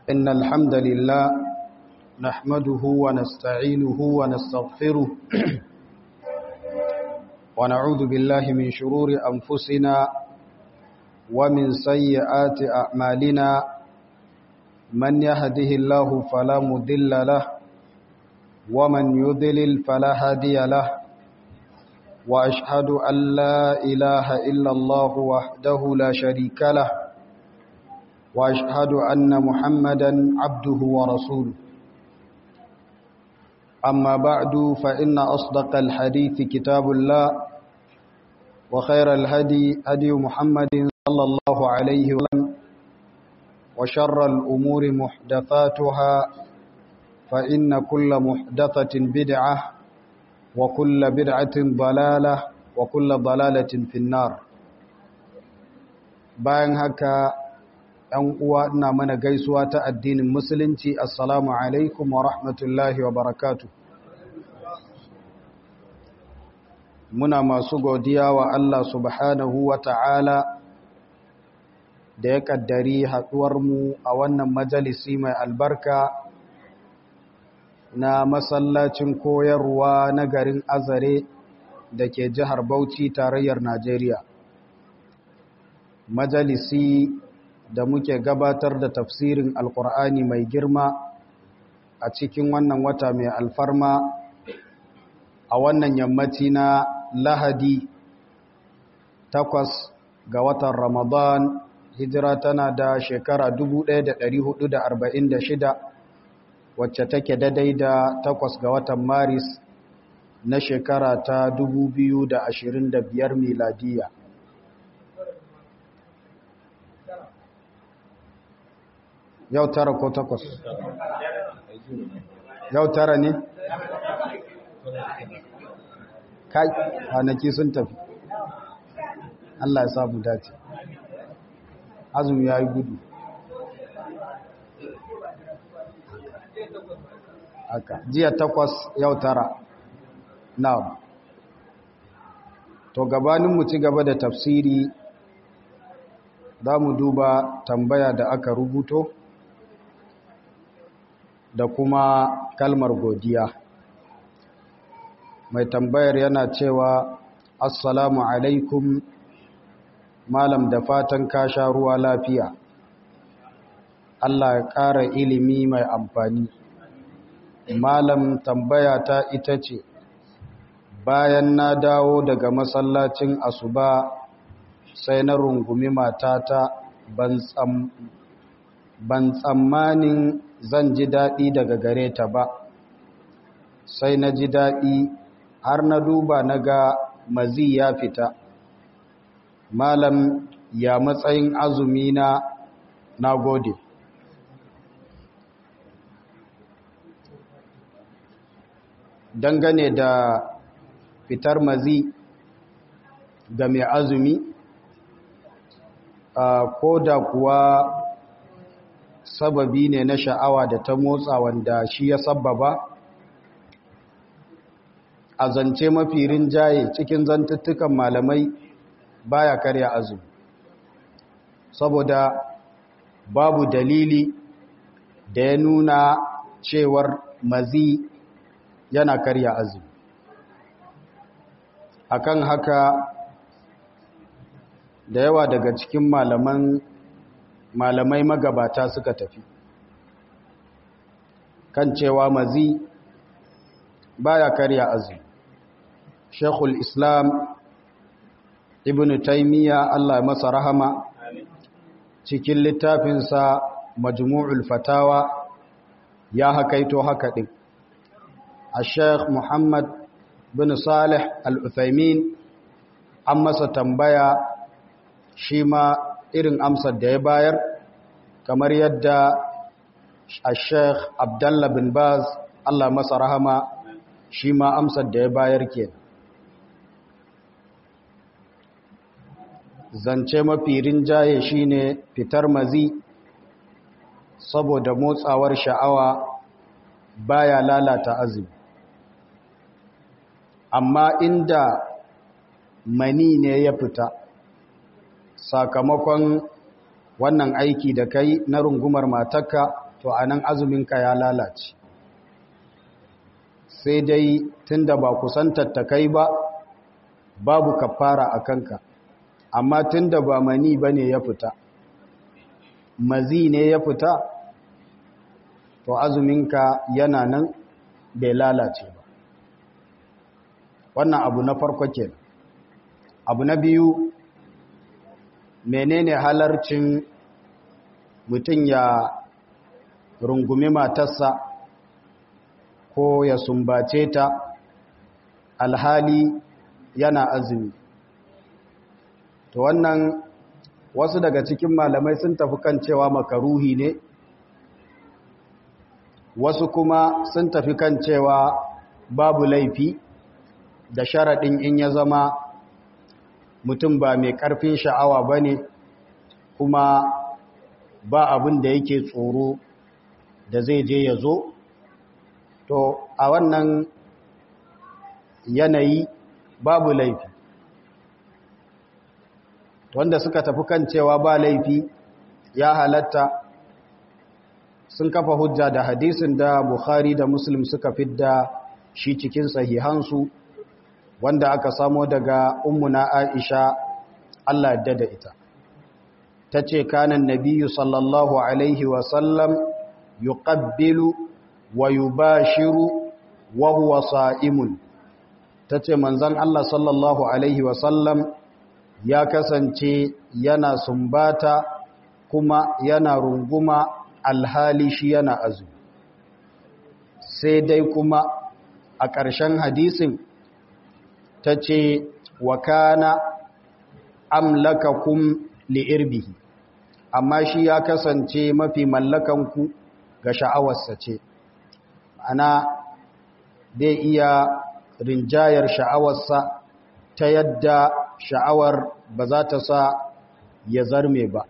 إن الحمد لله نحمده ونستعينه ونستغفره ونعوذ بالله من شرور أنفسنا ومن سيئات أعمالنا من يهده الله فلا مضل له ومن يضلل فلا هادي له وأشهد أن لا إله إلا الله وحده لا شريك له وأشهد أن محمدا عبده ورسوله أما بعد فإن أصدق الحديث كتاب الله وخير الهدي هدي محمد صلى الله عليه وسلم وشر الأمور محدثاتها فإن كل محدثة بدعة وكل بدعة ضلالة وكل ضلالة في النار bayan haka ‘yan uwa ina mana gaisuwa ta addinin musulunci assalamu alaikum wa rahmatullahi wa barakatu muna masu godiya wa Allah subhanahu wa ta'ala da ya ƙaddari haɗuwarmu a wannan majalisi mai albarka na masallacin koyarwa na garin azare da ke jihar bauchi tarayyar najeriya majalisi da muke gabatar da tafsirin alkur'ani mai girma a cikin wannan wata mai alfarma a wannan yammaci na lahadi takwas ga watan ramadan hijira tana da shekara 1446 wacce take daidai da takwas ga watan maris na shekara ta 2025 miladiya yau tara ko takwas yau tara ne kai kwanaki sun tafi Allah ya samu dace azumi ya yi gudu haka jiya takwas yau tara na to gabanin mu ci gaba da tafsiri za mu duba tambaya da aka rubuto da kuma kalmar godiya mai tambayar yana cewa assalamu alaikum malam da fatan ka sha ruwa lafiya Allah ya ƙara ilimi mai amfani malam tambaya ta ita ce bayan na dawo daga masallacin asuba sai na rungumi matata ban tsammanin zan ji daɗi daga gare ta ba sai na ji daɗi har na duba na ga mazi ya fita malam ya matsayin azumi na na gode dangane da fitar mazi ga mai azumi ko da kuwa sababi ne na sha'awa da ta motsa wanda shi ya sababa a zance mafi rinjaye cikin zantuttukan malamai baya karya azumi saboda babu dalili da ya nuna cewar mazi yana karya azumi akan haka da yawa daga cikin malaman malamai magabata suka tafi kan cewa mazi baya karya azumi shekul islam ibn taimiyya allah masa rahama cikin littafinsa majmu'ul fatawa ya hakaito haka ɗin a sheikh muhammad bin salih al-uthaymin an masa tambaya shi ma irin amsar da ya bayar kamar yadda a sheikh abdallah bin baz allah masa rahama shi ma amsar da ya bayar ke zance mafi rinjaye shine fitar mazi saboda motsawar sha'awa baya lalata azumi amma inda mani ne ya fita sakamakon wannan aiki da kai na rungumar matarka to anan azuminka ya lalace sai dai tunda ba kusantar ta kai ba babu kafara a kanka amma tunda ba mani bane ya fita mazi ne ya fita to azuminka yana nan bai lalace ba wannan abu na farko ke abu na biyu menene halarcin mutum ya rungumi matarsa ko ya sumbace ta alhali yana azumi to wannan wasu daga cikin malamai sun tafi kan cewa makaruhi ne wasu kuma sun tafi kan cewa babu laifi da sharaɗin in ya zama mutum ba mai ƙarfin sha'awa ba ne kuma ba abin da yake tsoro da zai je ya zo to a wannan yanayi babu laifi wanda suka tafi kan cewa ba laifi ya halatta sun kafa hujja da hadisin da Bukhari da Muslim suka fidda shi cikin sahihansu wanda aka samo daga ummuna Aisha Allah yadda da ita tace kanan nabiyyu sallallahu alaihi wa sallam yuqabbilu wa yubashiru wa huwa sa'imun tace manzon Allah sallallahu alaihi wa sallam ya kasance yana sumbata kuma yana runguma alhali shi yana azumi sai dai kuma a ƙarshen hadisin ta ce wa kana amlakakum li'irbihi amma shi ya kasance mafi mallakanku ga sha'awarsa ce ana zai iya rinjayar sha'awarsa ta yadda sha'awar ba za ta sa ya zarme ba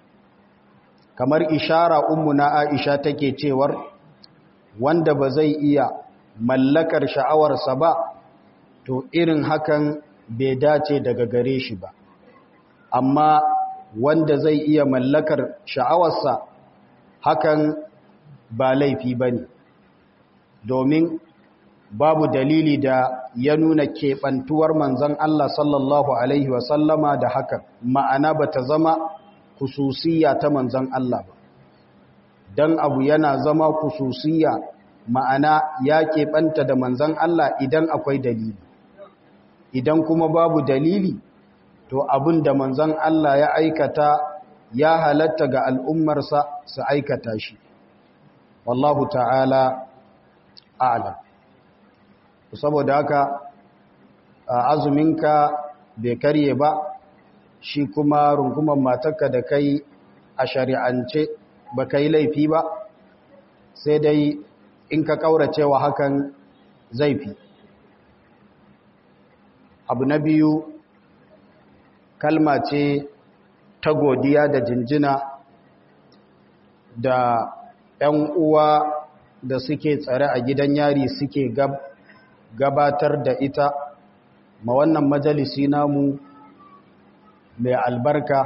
kamar ishara ummu na aisha take cewar wanda ba zai iya mallakar sha'awarsa ba to irin hakan bai dace daga gare shi ba amma wanda zai iya mallakar sha'awarsa hakan ba laifi ba ne domin babu dalili da ya nuna keɓantuwar manzan Allah sallallahu Alaihi wasallama da hakan ma'ana ba ta zama kususiya ta manzan Allah ba don abu yana zama kususiya ma'ana ya keɓanta da manzan Allah idan akwai dalili idan kuma babu dalili to abin da manzan Allah ya aikata ya halatta ga al'ummarsa su aikata shi wallahu ta'ala a'lam saboda haka azuminka bai karye ba shi kuma rungumar matarka da kai a shari'ance ba kai laifi ba sai dai in ka kauracewa hakan zai fi abu na biyu kalma ce ta godiya da jinjina da 'yan uwa da suke tsare a gidan yari suke gabatar da ita ma wannan majalisi namu mai albarka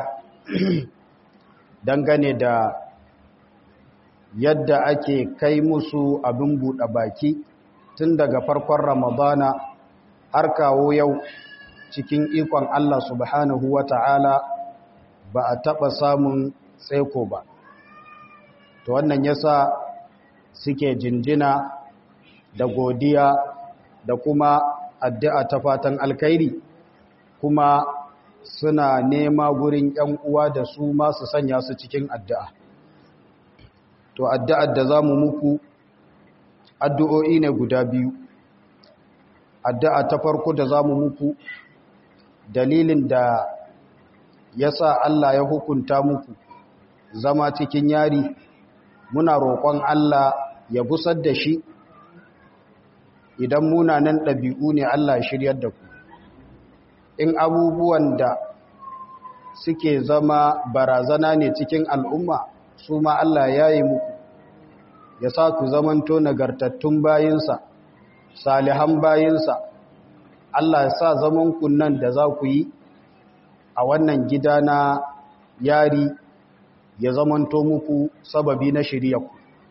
dangane da yadda ake kai musu abin buɗe baki tun daga farkon ramadana har kawo yau cikin ikon Allah subhanahu wa ta'ala ba a taɓa samun tseko ba to wannan yasa suke jinjina da godiya da kuma addu'a ta fatan alkairi kuma suna nema gurin ‘yan uwa da su masu sanya su cikin addu'a. To, addu'ar da za mu muku addu'o'i ne guda biyu. Addu'a ta farko da za mu muku dalilin da ya sa Allah ya hukunta muku zama cikin yari, muna roƙon Allah ya busar da shi idan munanan ɗabi'u ne Allah ya shiryar da ku. in abubuwan da suke zama barazana ne cikin al'umma su ma Allah ya yi muku ya sa ku zamanto nagartattun bayinsa salihan bayinsa Allah ya sa zamanku nan da za ku yi a wannan gida na yari ya zamanto muku sababi na shirya ku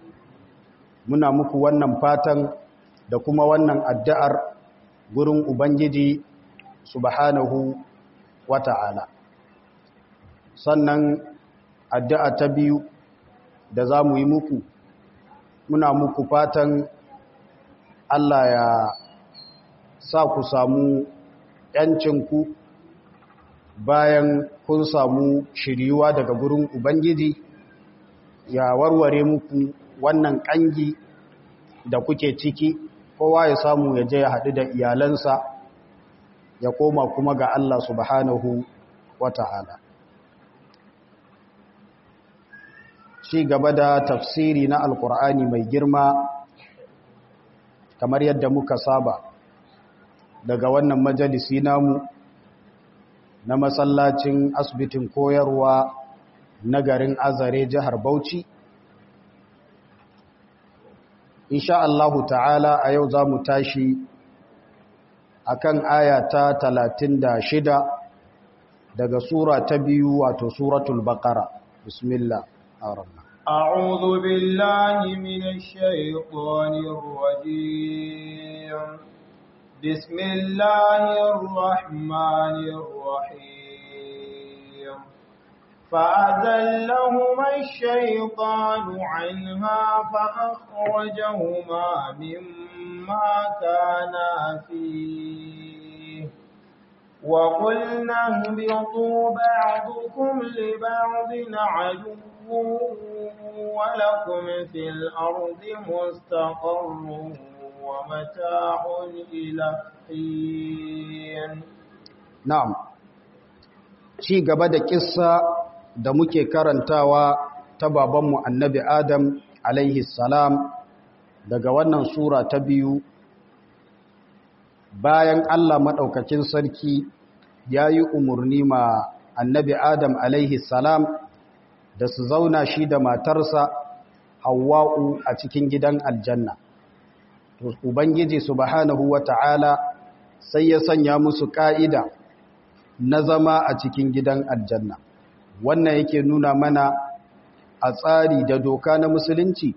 muna muku wannan fatan da kuma wannan addu'ar gurin Ubangiji subhanahu wa ta'ala. Sannan addu'a ta biyu da za mu yi muku, muna muku fatan Allah ya sa ku samu ‘yancinku bayan kun samu shiriwa daga gurin Ubangiji ya warware muku wannan ƙangi da kuke ciki kowa ya samu ya je ya haɗu da iyalansa ya koma kuma ga Allah subhanahu wa ta'ala. Ci gaba da tafsiri na Alƙur'ani mai girma kamar yadda muka saba daga wannan majalisi namu na masallacin asibitin koyarwa na garin azare jihar Bauchi. insha Allahu ta'ala a yau za mu tashi a kan aya ta talatin da shida daga sura ta biyu wato suratul baqara bismillah arabna أعوذ بالله من الشيطان الرجيم بسم الله الرحمن الرحيم فأزلهما الشيطان عنها فأخرجهما مما كانا فيه وقلنا اهبطوا بعضكم لبعض عدو ولكم في الأرض مستقر ومتاع إلى حين نعم ci gaba da kissa da muke karantawa ta babanmu annabi Adam alaihi salam daga wannan sura ta biyu bayan Allah maɗaukakin sarki ya yi umarni ma annabi Adam alaihi salam da su zauna shi da matarsa Hawwa'u a cikin gidan aljanna. Ubangiji subhanahu wa ta'ala sai ya sanya musu ƙa'ida na zama a cikin gidan aljanna. wannan yake nuna mana a tsari da doka na musulunci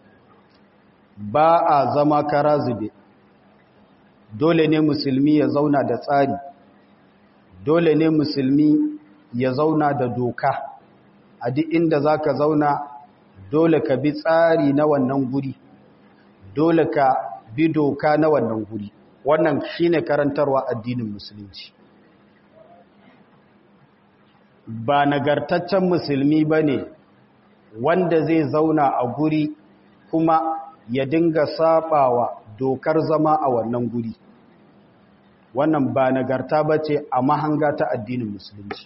ba a zama kara zube dole ne musulmi ya zauna da tsari dole ne musulmi ya zauna da doka a duk inda za ka zauna dole ka bi tsari na wannan guri dole ka bi doka na wannan guri wannan shine karantarwa addinin musulunci ba nagartaccen musulmi ba ne wanda zai zauna a guri kuma ya dinga sabawa dokar zama a wannan guri wannan ba nagarta ba ce a mahanga ta addinin musulunci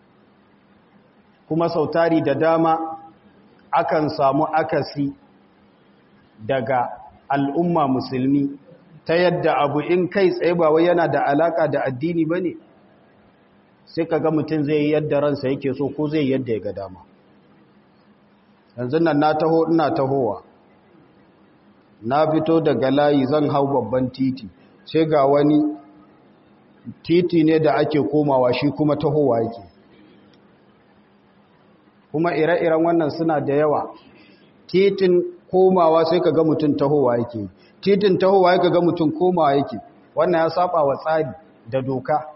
kuma sautari da dama akan samu akasi daga al'umma musulmi ta yadda abu in kai tsaye ba wai yana da alaka da addini ba ne sai ka ga mutum zai yi yadda ransa yake so ko zai yadda ya ga dama yanzu nan na taho ina tahowa na fito daga layi zan hau babban titi sai ga wani titi ne da ake komawa shi kuma tahowa yake kuma ire-iren wannan suna da yawa titin komawa sai ka ga mutum tahowa yake titin tahowa yake ga mutum komawa yake wannan ya saba wa tsari da doka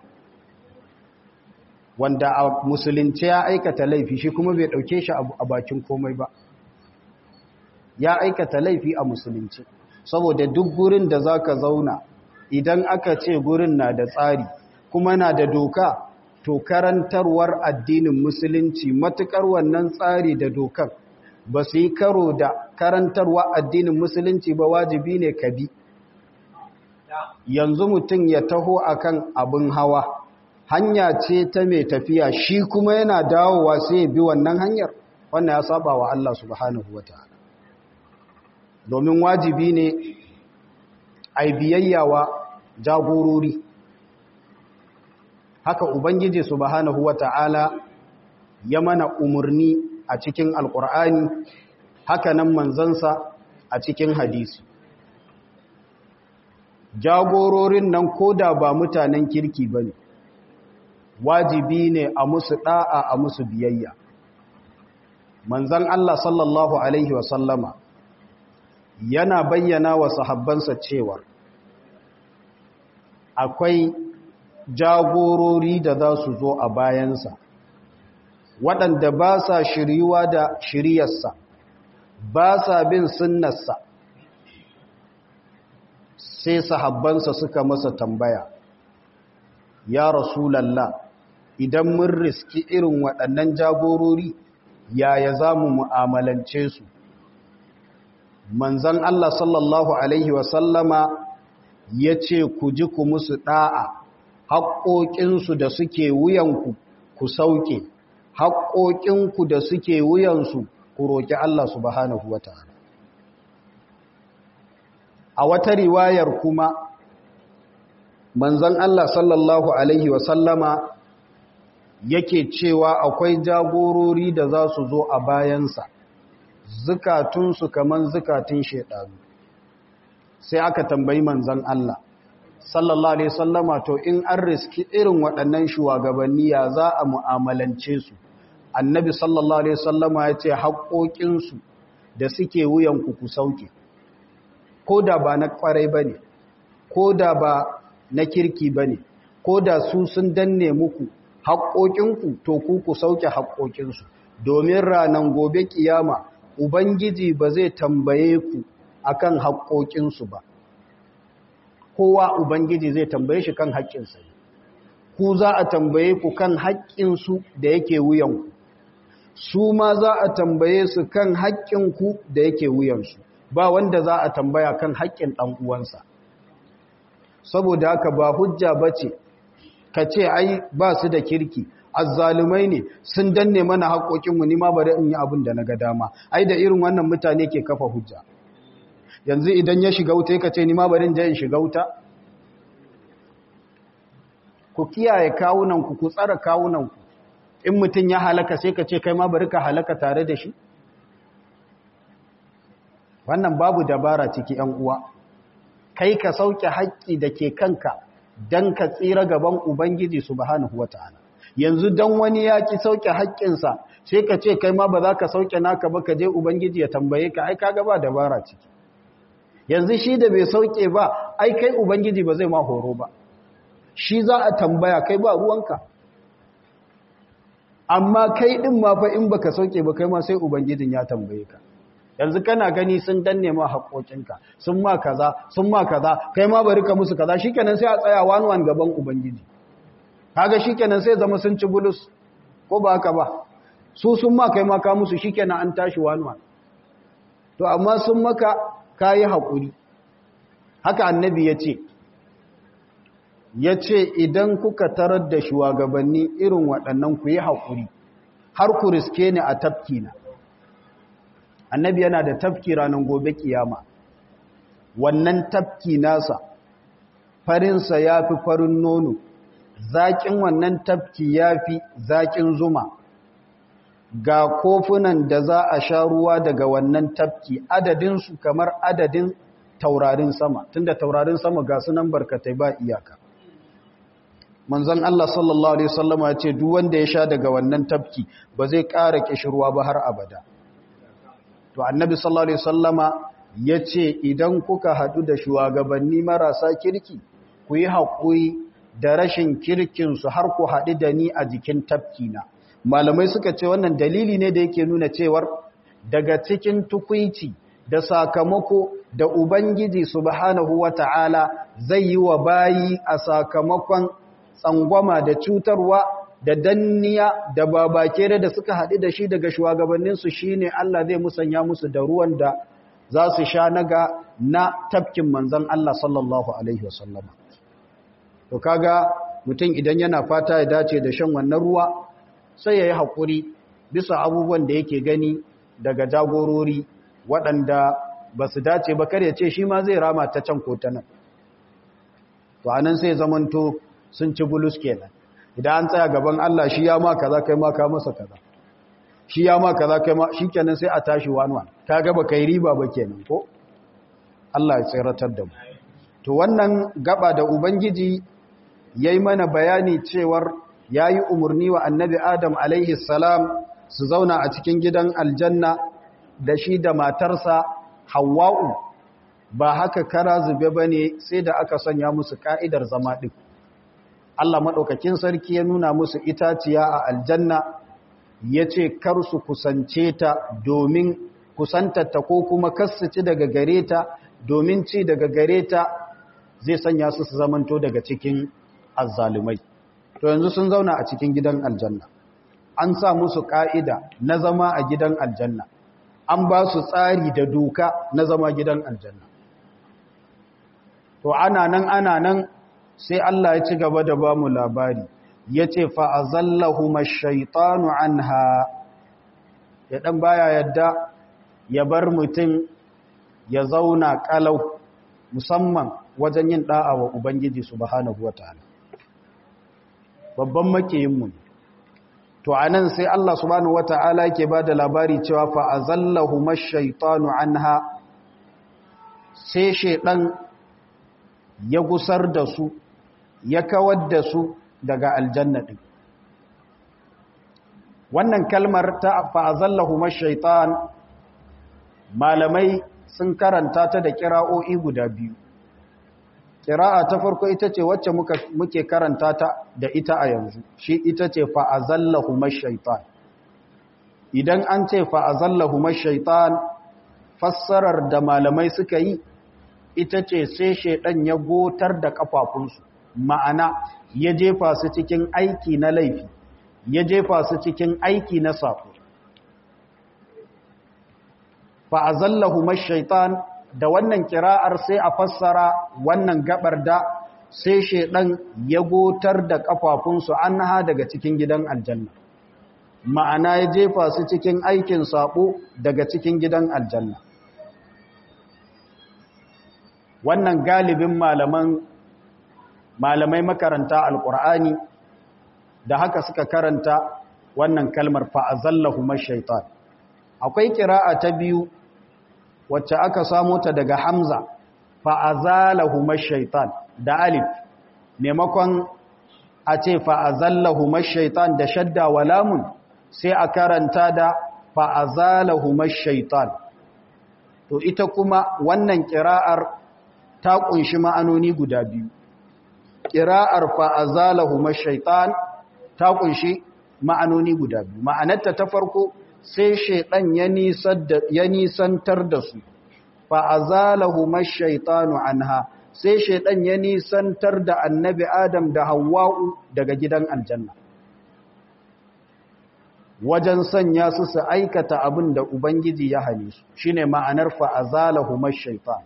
wanda a musulunci ya aikata laifi shi kuma bai dauke shi a bakin komai ba ya aikata laifi a musulunci saboda duk gurin da zaka zauna idan aka ce gurin na da tsari kuma na da doka to karantarwar addinin musulunci matukar wannan tsari da dokan ba su yi karo da karantarwa addinin musulunci ba wajibi ne ka bi yanzu mutum ya taho akan abin hawa hanya ce ta mai tafiya shi kuma yana dawowa sai ya bi wannan hanyar wannan ya saba wa Allah subhanahu wa ta'ala domin wajibi ne a biyayyawa jagorori haka ubangiji subhanahu wa ta'ala ya mana umarni a cikin alkur'ani haka nan manzansa a cikin hadisi jagororin nan koda ba mutanen kirki ba ne wajibi ne a musu ɗa'a a musu biyayya manzan Allah sallallahu Alaihi wasallama yana bayyana wa sahabbansa cewa akwai jagorori da za su zo a bayansa waɗanda ba sa shiryuwa da shiryarsa ba sa bin sunnarsa sai sahabbansa suka masa tambaya ya rasulallah idan mun riski irin waɗannan jagorori yaya za mu mu'amalance su manzan Allah sallallahu Alaihi wasallama ya ce ku ji ku musu ɗa'a haƙoƙinsu da suke wuyanku ku sauke haƙoƙinku da suke wuyansu ku roƙi Allah subhanahu wa ta'ala a wata riwayar kuma manzan Allah sallallahu Alaihi wasallama yake cewa akwai jagorori da za su zo a bayansa zukatunsu kaman zukatun shaidanu sai aka tambayi manzan Allah sallallahu alaihi sallama to in an riski irin waɗannan shugabanni ya za a mu'amalance su annabi sallallahu alaihi sallama ya ce haƙoƙinsu da suke wuyanku ku sauke ko da ba na ƙwarai ba ne ko da ba na kirki ba ne ko da su sun danne muku haƙoƙinku to ku ku sauke haƙoƙinsu domin ranar gobe kiyama ubangiji ba zai tambaye ku akan haƙoƙinsu ba kowa ubangiji zai tambaye shi kan haƙƙinsa ku za a tambaye ku kan haƙƙinsu da yake wuyanku su ma za a tambaye su kan haƙƙinku da yake wuyansu ba wanda za a tambaya kan haƙƙin ɗan uwansa saboda haka ba hujja ba ce ka ce ai ba su da kirki azzalumai ne sun danne mana haƙoƙinmu ni ma bari in yi abin da na ga dama ai da irin wannan mutane ke kafa hujja yanzu idan ya shiga wuta ka ce ni ma bari in je in shiga wuta ku kiyaye kawunanku ku tsara kawunanku in mutum ya halaka sai ka ce kai ma bari ka halaka tare da shi wannan babu dabara ciki ‘yan uwa kai ka sauke haƙƙi da ke kanka don ka tsira gaban Ubangiji subhanahu wa ta'ala yanzu don wani ya ki sauke haƙƙinsa sai ka ce kai ma ba za ka sauke naka ba ka je Ubangiji ya tambaye ka ai kaga ba dabara ciki yanzu shi da bai sauke ba ai kai Ubangiji ba zai ma horo ba shi za a tambaya kai ba ruwanka amma kai ɗin ma fa in baka sauke ba kai ma sai Ubangijin ya tambaye ka yanzu kana gani sun danne ma haƙoƙinka sun ma kaza sun ma kaza kai ma bari ka musu kaza shikenan sai a tsaya wani wani gaban ubangiji kaga shikenan sai zama sun ci bulus ko ba haka ba su sun ma kai ma ka musu shikenan an tashi wani wani to amma sun maka kayi haƙuri haka annabi ya ce ya ce idan kuka tarar da shugabanni irin waɗannan ku yi haƙuri har ku riske ni a tafkina annabi yana da tafki ranar gobe kiyama wannan tafki nasa farinsa ya fi farin nono zaƙin wannan tafki ya fi zaƙin zuma ga kofunan da za a sha ruwa daga wannan tafki adadinsu kamar adadin taurarin sama tunda taurarin sama ga sunan barkatai ba iyaka manzon Allah sallallahu alaihi wasallama ya ce duk wanda ya sha daga wannan tafki ba zai ƙara kishirwa ba har abada to annabi sallallahu alaihi wasallama yace idan kuka hadu da shugabanni marasa kirki ku yi hakuri da rashin kirkin su har ku hadu da ni a jikin tafkina malamai suka ce wannan dalili ne da yake nuna cewar daga cikin tukuici da sakamako da ubangiji subhanahu wata'ala zai yi wa bayi a sakamakon tsangwama da cutarwa da danniya da babakere da suka haɗu da shi daga shugabanninsu shi ne Allah zai musanya musu da ruwan da za su sha naga na tafkin manzan Allah sallallahu Alaihi wasallama. To kaga mutum idan yana fata ya dace da shan wannan ruwa sai ya yi haƙuri bisa abubuwan da yake gani daga jagorori waɗanda ba su dace ba kar ya ce shi ma zai rama ta can ko ta nan. To anan sai zamanto sun ci bulus kenan. idan an tsaya gaban Allah shi ya ma kaza kai ma ka masa kaza shi ya ma kaza kai ma shikenan sai a tashi wanwan ka ga ba kai riba ba kenan ko Allah ya tsiratar da mu to wannan gaba da ubangiji yayi mana bayani cewar yayi umurni wa annabi Adam alaihi salam su zauna a cikin gidan aljanna da shi da matarsa Hawwa'u ba haka kara zube ba ne sai da aka sanya musu ka'idar zama ɗin Allah maɗaukakin sarki ya nuna musu itaciya a aljanna ya ce kar su kusance ta domin kusantarta ko kuma ci daga gare ta domin ci daga gare ta zai sanya su su zamanto daga cikin azzalumai to yanzu sun zauna a cikin gidan aljanna an sa musu ka'ida na zama a gidan aljanna an ba su tsari da doka na zama gidan aljanna to ana nan ana nan sai Allah ya ci gaba da ba mu labari ya ce fa'azallahu mashaitanu an ha ya ɗan baya yadda ya bar mutum ya zauna ƙalau musamman wajen yin ɗa'a wa Ubangiji subhanahu wa ta'ala babban makiyinmu ne to a nan sai Allah subhanahu wa ta'ala ke ba da labari cewa fa'azallahu mashaitanu an ha sai shaiɗan ya gusar da su ya kawar da su daga aljanna ɗin wannan kalmar ta fa'azallahu mashaitan malamai sun karanta ta da kira'o'i guda biyu kira'a ta farko ita ce wacce muke karanta ta da ita a yanzu shi ita ce fa'azallahu mashaitan idan an ce fa'azallahu mashaitan fassarar da malamai suka yi ita ce sai shaidan ya gotar da kafafunsu ma'ana ya jefa su cikin aiki na laifi ya jefa su cikin aiki na sako fa'azallahu mashaitan da wannan kira'ar sai a fassara wannan gabar da sai shaidan ya gotar da kafafunsu an ha daga cikin gidan aljanna ma'ana ya jefa su cikin aikin sabo daga cikin gidan aljanna wannan galibin malaman malamai makaranta alkur'ani da haka suka karanta wannan kalmar fa'azallahu mashaitan akwai kira'a ta biyu wacce aka samo ta daga hamza fa'azalahu mashaitan da alif maimakon a ce fa'azallahu mashaitan da shadda wa lamun sai a karanta da fa'azalahu mashaitan to ita kuma wannan kira'ar ta kunshi ma'anoni guda biyu ƙira'ar fa'azalahu mashaitan ta kunshi ma'anoni guda biyu ma'anarta ta farko sai shaiɗan ya nisantar da su fa'azalahu mashaitanu anha sai shaiɗan ya nisantar da annabi adam da hawa'u daga gidan aljanna wajen sanya su su aikata abin da ubangiji ya hane su shine ma'anar fa'azalahu mashaitan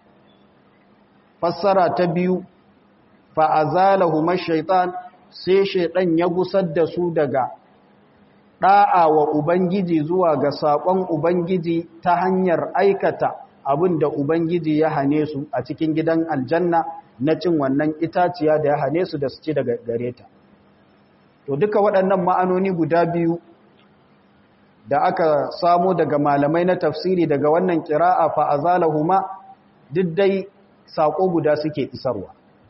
fassara ta biyu fa'azalahu mashaitan sai shaidan ya gusar da su daga ɗa'a wa Ubangiji zuwa ga saƙon Ubangiji ta hanyar aikata abin da Ubangiji ya hane su a cikin gidan aljanna na cin wannan itaciya da ya hane su da su ci daga gare ta. To duka waɗannan ma'anoni guda biyu da aka samo daga malamai na tafsiri daga wannan ƙira'a fa'azalahuma duk dai saƙo guda suke isarwa.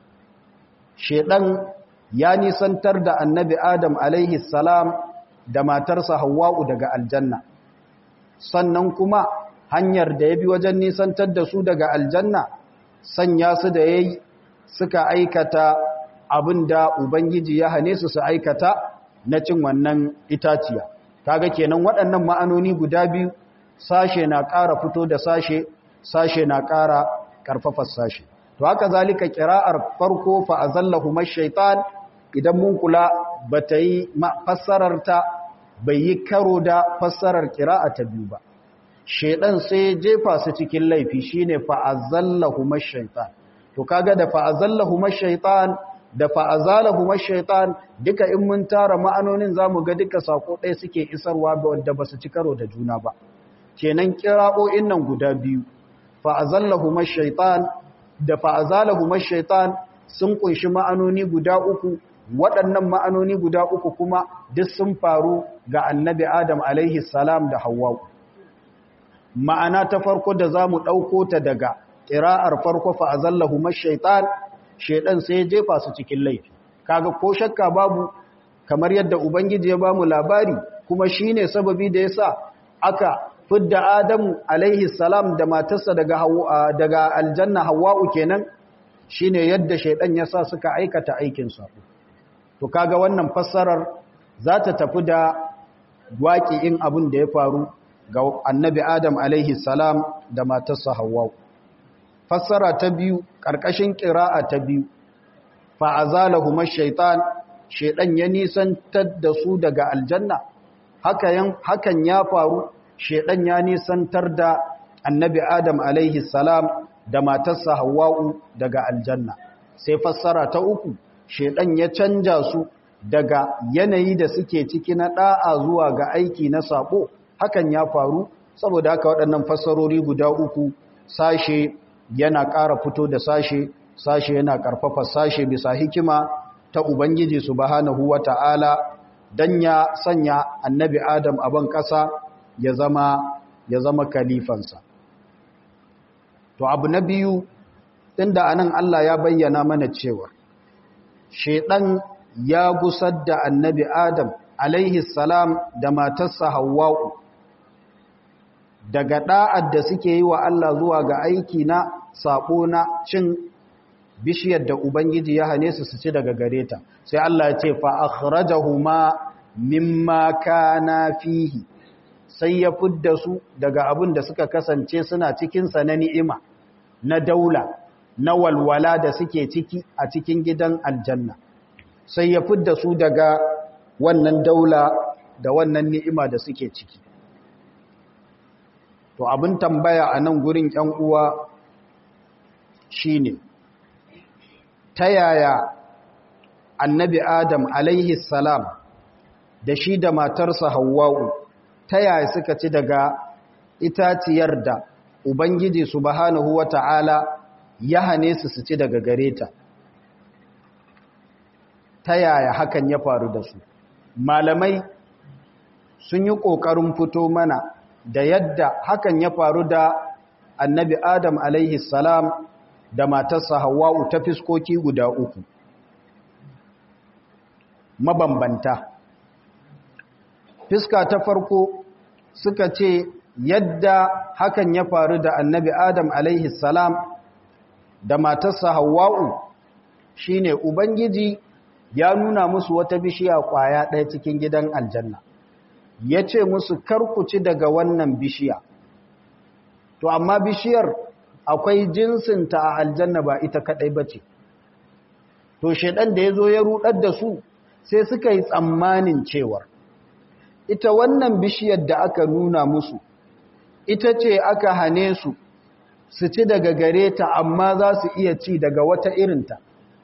Sheɗan ya nisantar da annabi Adam alaihi salam da matarsa Hawwa'u daga aljanna. Sannan kuma hanyar da ya bi wajen nisantar da su daga aljanna, sanya su da ya yi suka aikata abin da Ubangiji ya hane su su aikata na cin wannan itaciya. Kaga kenan waɗannan ma'anoni guda biyu, sashe na ƙara fito da sashe, sashe na ƙara ƙarfafa sashe. to haka zalika kira'ar farko fa azallahu mashaitan idan mun kula bata yi fassarar ta bai yi karo da fassarar kira'a ta biyu ba shedan sai jefa su cikin laifi shine fa azallahu mashaitan to kaga da fa azallahu mashaitan da fa azalahu mashaitan duka in mun tara ma'anonin zamu ga duka sako ɗaya suke isarwa ba wanda basu ci karo da juna ba kenan kira'o'in nan guda biyu fa azallahu mashaitan da fa'azalahu mashaitan sun kunshi ma'anoni guda uku waɗannan ma'anoni guda uku kuma duk sun faru ga annabi Adam alaihi salam da Hawwa ma'ana ta farko da za mu ɗauko ta daga ƙira'ar farko fa'azallahu mashaitan shaidan sai ya jefa su cikin laifi kaga ko shakka babu kamar yadda ubangiji ya bamu labari kuma shine sababi da yasa aka fidda Adamu alaihi salam da matarsa daga daga aljanna Hawwa'u kenan shine yadda shaidan ya sa suka aikata aikin sa to kaga wannan fassarar za ta tafi da waƙi'in abin da ya faru ga annabi Adam alaihi salam da matarsa Hawwa'u fassara ta biyu ƙarƙashin ƙira'a ta biyu fa'azalahuma shaitan shaidan ya nisantar da su daga aljanna hakan ya faru shaidan ya nisantar da annabi adam alaihi salam da matarsa hawa'u daga aljanna sai fassara ta uku shaidan ya canja su daga yanayi da suke ciki na da'a zuwa ga aiki na sabo hakan ya faru saboda haka waɗannan fassarori guda uku sashe yana ƙara fito da sashe sashe yana ƙarfafa sashe bisa hikima ta Ubangiji subhanahu wa ta'ala don ya sanya annabi Adam a ban ƙasa ya zama ya zama kalifansa. To abu na biyu inda anan Allah ya bayyana mana cewa shedan ya gusar da annabi Adam alaihi salam da matarsa Hawwa'u daga da'ad da suke yi wa Allah zuwa ga aiki na sabo na cin bishiyar da Ubangiji ya hane su su ci daga gare ta sai Allah ya ce fa akhrajahuma mimma kana fihi sai ya fidda su daga abin da suka kasance suna cikin sa na ni'ima na daula na walwala da suke ciki a cikin gidan aljanna sai ya fidda su daga wannan daula da wannan ni'ima da suke ciki to abin tambaya a nan gurin ƴan uwa shine ta yaya annabi adam alaihi salam da shi da matarsa hawwa'u ta yaya suka ci daga itaciyar da ubangiji subhanahu wata'ala ya hane su su ci daga gare ta ta yaya hakan ya faru da su malamai sun yi ƙoƙarin fito mana da yadda hakan ya faru da annabi adam alaihi salam da matarsa Hawwa'u ta fiskoki guda uku mabambanta fiska ta farko suka ce yadda hakan ya faru da annabi Adam alaihi salam da matarsa Hawwa'u shine ubangiji ya nuna musu wata bishiya kwaya ɗaya cikin gidan aljanna ya ce musu karkuci daga wannan bishiya to amma bishiyar akwai jinsinta a aljanna ba ita kadai ba ce to shaidan da ya zo ya rudar da su sai suka yi tsammanin cewar ita wannan bishiyar da aka nuna musu ita ce aka hane su su ci daga gare ta amma za su iya ci daga wata irinta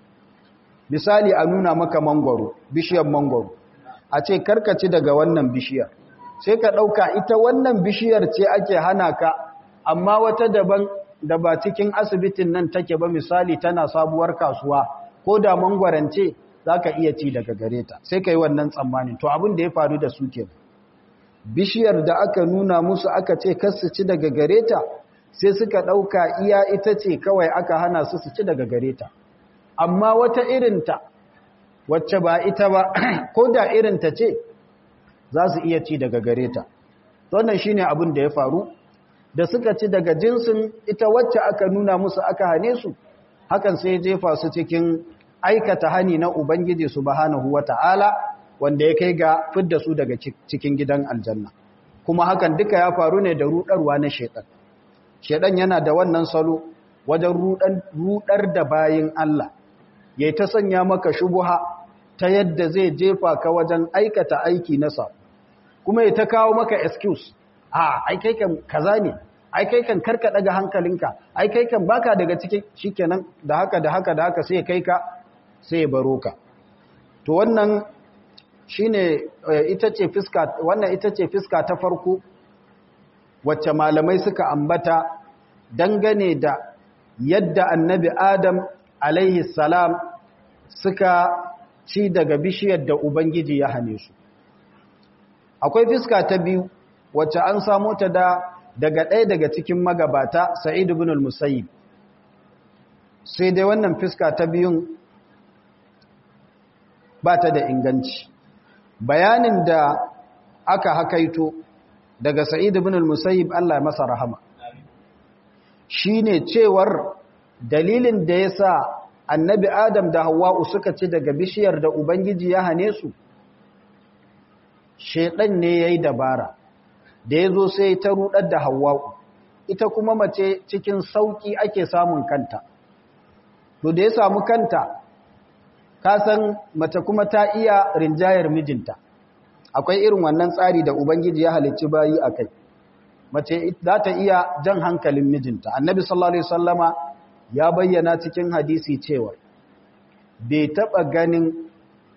misali a nuna maka mangwaro bishiyar mangwaro a ce karkaci daga wannan bishiyar sai ka ɗauka ita wannan bishiyar ce ake hana ka amma wata daban da ba cikin asibitin nan take ba misali tana sabuwar kasuwa ko da mangwarance za ka iya ci daga gare ta sai ka yi wannan tsammanin to abin da ya faru da su ke bishiyar da aka nuna musu aka ce kasu ci daga gare ta sai suka ɗauka iya ita ce kawai aka hana su su ci daga gare ta amma wata irinta wacce ba ita ba ko da irinta ce za su iya ci daga gare ta wannan shine abin da ya faru da suka ci daga jinsin ita wacce aka nuna musu aka hane su hakan sai jefa su cikin aikata hani na ubangiji subhanahu wata'ala wanda ya kai ga fidda su daga cikin gidan aljanna kuma hakan duka ya faru ne da rudarwa na shedan shedan yana da wannan salo wajen rudar da bayin Allah yayi ta sanya maka shubuha ta yadda zai jefa ka wajen aikata aiki na sa kuma ya ta kawo maka excuse a ai kai kan kaza ne ai kai kan karka daga hankalinka ai kai kan baka daga cikin shikenan da haka da haka da haka sai kai ka sai baro ka to wannan shine ita ce fiska wannan ita ce fiska ta farko wacce malamai suka ambata dangane da yadda annabi adam alaihi salam suka ci daga bishiyar da ubangiji ya hane su akwai fiska ta biyu wacce an samu ta da daga ɗaya daga cikin magabata sa'id ibn al-musayyib sai dai wannan fiska ta biyun ba ta da inganci bayanin da aka hakaito daga sa'id ibn al-musayyib Allah ya masa rahama shine cewar dalilin da yasa annabi adam da hawwa'u suka ci daga bishiyar da ubangiji ya hane su shedan ne yayi dabara da yazo sai ta rudar da hawwa'u ita kuma mace cikin sauki ake samun kanta to da ya samu kanta ka san mace kuma ta iya rinjayar mijinta akwai irin wannan tsari da ubangiji ya halicci bayi akai mace za ta iya jan hankalin mijinta annabi sallallahu alaihi wasallama ya bayyana cikin hadisi cewa bai taba ganin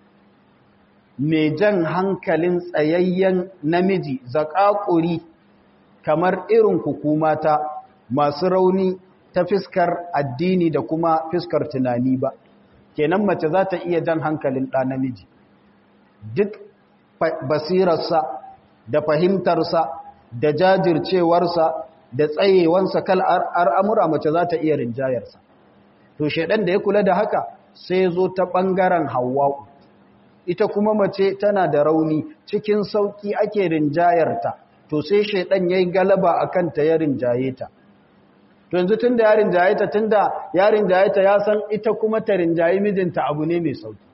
mai jan hankalin tsayayyen namiji zakakuri kamar irin hukumata masu rauni ta fiskar addini da kuma fiskar tunani ba kenan mace za ta iya jan hankalin ɗa namiji duk basirarsa da fahimtarsa da jajircewarsa da tsayewansa kal al'amura mace za ta iya rinjayarsa to shaidan da ya kula da haka sai zo ta ɓangaren hawa'u ita kuma mace tana da rauni cikin sauƙi ake rinjayarta to sai shaidan ya yi galaba a kanta ya rinjaye ta to yanzu tun da ya rinjaye ta tun da ya rinjaye ta ya san ita kuma ta rinjaye mijinta abu ne mai sauƙi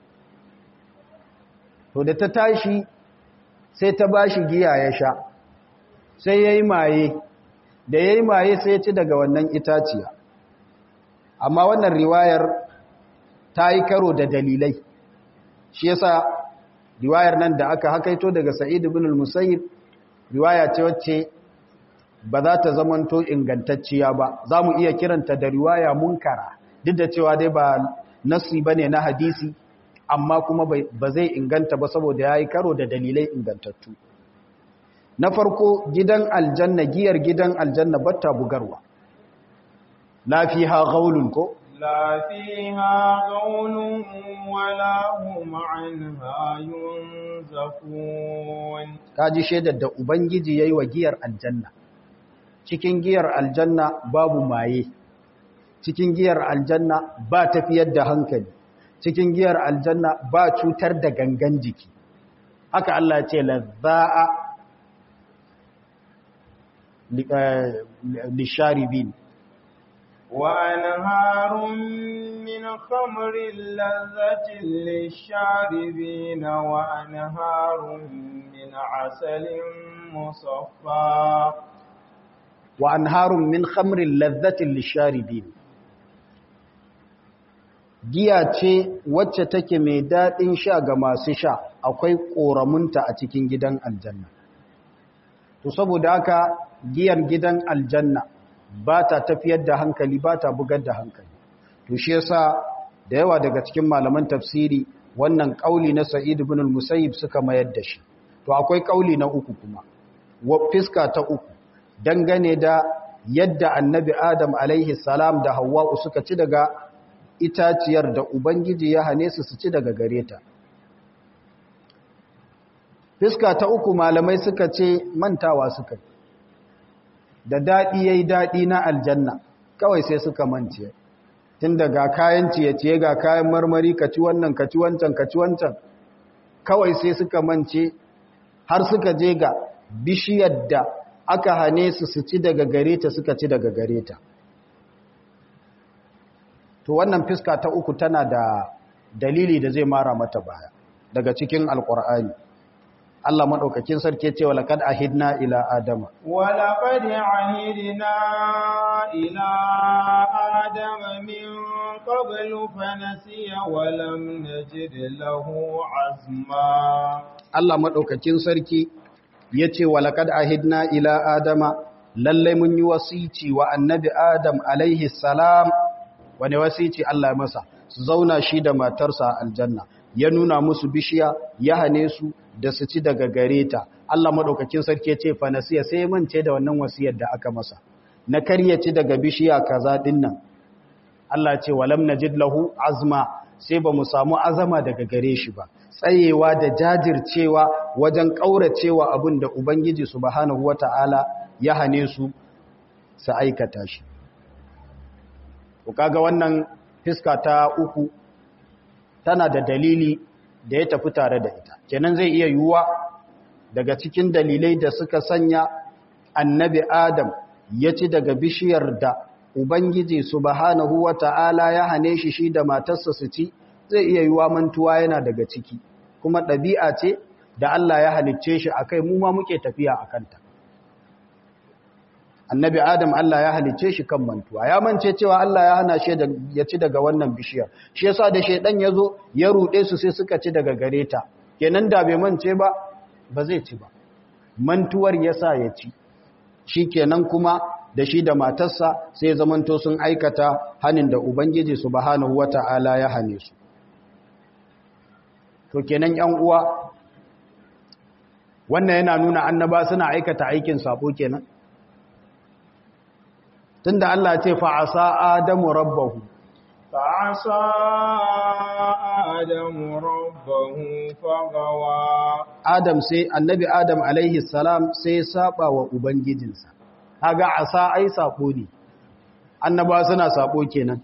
to da ta tashi sai ta ba shi giya ya sha sai ya yi maye da ya yi maye sai ya ci daga wannan itaciya amma wannan riwayar ta yi karo da dalilai shi yasa riwayar nan da aka hakaito daga sa'id ibn al-musayyib riwaya ce wacce ba za ta zamanto ingantacciya ba za mu iya kiranta da riwaya munkara duk da cewa dai ba nasi bane na hadisi amma kuma ba zai inganta ba saboda ya yi karo da dalilai ingantattu na farko gidan aljanna giyar gidan aljanna batta bugarwa lafiha gaulun ko lafiha gaulun wala hum anha yunzafun kaji shaidar da ubangiji yayi wa giyar aljanna cikin giyar aljanna babu maye cikin giyar aljanna ba tafiyar da hankali cikin giyar aljanna ba cutar da gangan jiki haka Allah ce lazza'a lisharibin وأنهار من خمر لذة للشاربين وأنهار من عسل مصفى وأنهار من خمر لذة للشاربين giya ce wacce take mai daɗin sha ga masu sha akwai ƙoramunta a cikin gidan aljanna to saboda haka giyar gidan aljanna ba ta tafiyar da hankali ba ta bugar da hankali to shi yasa da yawa daga cikin malaman tafsiri wannan kauli na sa'id ibn al-musayyib suka mayar da shi to akwai kauli na uku kuma wa fiska ta uku dangane da yadda annabi adam alaihi salam da hawwa suka ci daga itaciyar da ubangiji ya hane su su ci daga gare ta fiska ta uku malamai suka ce mantawa suka yi da daɗi ya yi daɗi na aljanna kawai sai suka mance tun daga kayan ciye-ciye ga kayan marmari ka ci wannan ka ci wancan ka ci wancan kawai sai suka mance har suka je ga bishiyar da aka hane su su ci daga gare ta suka ci daga gare ta to wannan fiska ta uku tana da dalili da zai mara mata baya daga cikin alkur'ani Allah maɗaukakin sarki ce wa laƙad ahidna ila Adama. Wa laƙad ahidna ila Adama min qablu fa nasiya wa lam najid lahu azma. Allah maɗaukakin sarki ya ce wa laƙad ahidna ila Adama lallai mun yi wasici wa annabi Adam alaihi salam wani wasici Allah masa su zauna shi da matarsa aljanna ya nuna musu bishiya ya hane su da su ci daga gare ta Allah madaukakin sarki ce fa nasiya sai mance da wannan wasiyar da aka masa na karya ci daga bishiya kaza dinnan Allah ce walam najid lahu azma sai ba mu samu azama daga gare shi ba tsayewa da jajircewa wajen kauracewa abin da ubangiji subhanahu wataala ya hane su su aikata shi to kaga wannan fiska ta uku tana da dalili da ya tafi tare da ita kenan zai iya yiwuwa daga cikin dalilai da suka sanya annabi Adam ya ci daga bishiyar da Ubangiji subhanahu wa ta'ala ya hane shi shi da matarsa su ci zai iya yiwa mantuwa yana daga ciki kuma ɗabi'a ce da Allah ya halicce shi a kai mu ma muke tafiya a kanta annabi adam Allah ya halicce shi kan mantuwa ya mance cewa Allah ya hana shi ya ci daga wannan bishiyar shi yasa da shaidan ya zo ya ruɗe su sai suka ci daga gare ta kenan da bai mance ba ba zai ci ba mantuwar yasa ya ci shi kenan kuma da shi da matarsa sai zamanto sun aikata hanin da ubangiji subhanahu wata'ala ya hane su to kenan yan uwa wannan yana nuna annaba suna aikata aikin sabo kenan tunda Allah ce fa asa adamu rabbahu fa asa adamu rabbahu fagawa adam sai annabi adam alaihi salam sai ya saba wa ubangijinsa kaga asa ai sabo ne annaba suna sabo kenan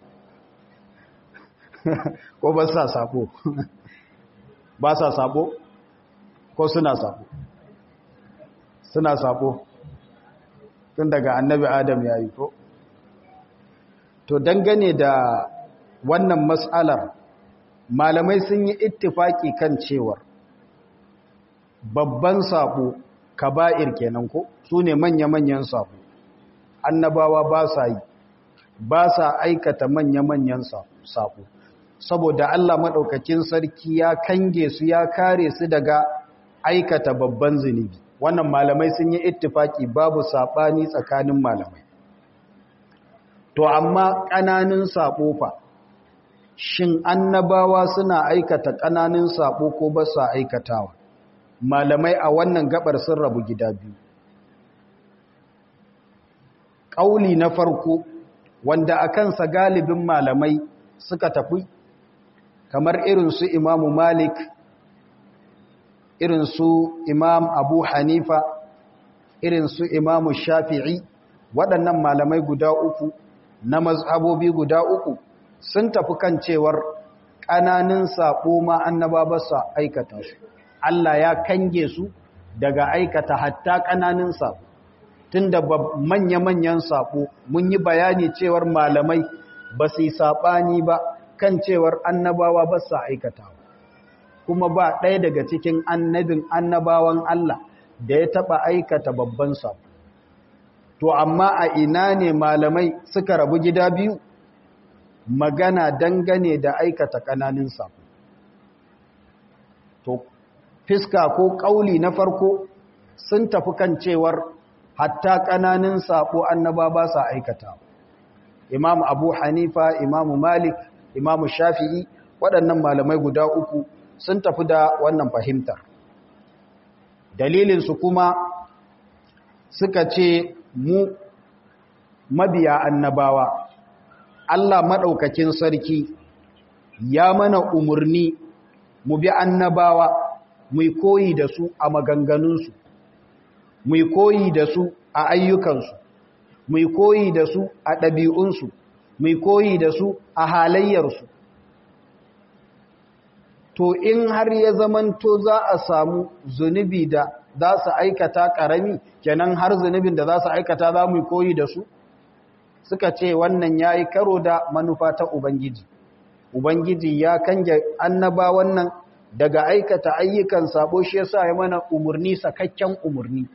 ko ba sa sabo ba sa sabo ko suna sabo suna sabo tun daga annabi adam ya yi ko to dangane da wannan matsalar malamai sun yi ittifaki kan cewar babban sabo kaba'ir kenan ko su ne manya-manyan sabo annabawa ba sa yi ba sa aikata manya-manyan sabo saboda Allah maɗaukakin sarki ya kange su ya kare su daga aikata babban zunubi wannan malamai sun yi ittifaki babu saɓani tsakanin malamai to amma ƙananun saɓo fa shin annabawa suna aikata ƙananun saɓo ko ba sa aikatawa malamai a wannan gabar sun rabu gida biyu ƙauli na farko wanda a kansa galibin malamai suka tafi kamar irin su imamu malik irin su imam abu hanifa irin su imamu shafi'i waɗannan malamai guda uku na mazhabobi guda uku sun tafi kan cewar ƙananin saƙo ma annaba ba sa aikata su Allah ya kange su daga aikata hatta ƙananin saƙo tun da manya-manyan saƙo mun yi bayani cewar malamai ba su yi saɓani ba kan cewar annabawa ba sa aikatawa kuma ba ɗaya daga cikin annabin annabawan Allah da ya taɓa aikata babban saƙo to amma a ina ne malamai suka rabu gida biyu magana dangane da aikata ƙananin saƙo to fiska ko ƙauli na farko sun tafi kan cewar hatta ƙananin saƙo annaba ba sa aikata imam abu hanifa imam malik imam shafi'i waɗannan malamai guda uku sun tafi da wannan fahimtar dalilinsu kuma suka ce mu mabiya annabawa Allah maɗaukakin sarki ya mana umarni mu bi annabawa mu koyi da su a maganganunsu mu koyi da su a ayyukansu mu koyi da su a ɗabi'unsu mu koyi da su a halayyarsu to in har ya zamanto za a samu zunubi da za su aikata ƙarami kenan har zunubin da za su aikata za mu koyi da su suka ce wannan ya yi karo da manufa ta ubangiji ubangiji ya kange annaba wannan daga aikata ayyukan sabo shi yasa ya mana umarni sakakken umarni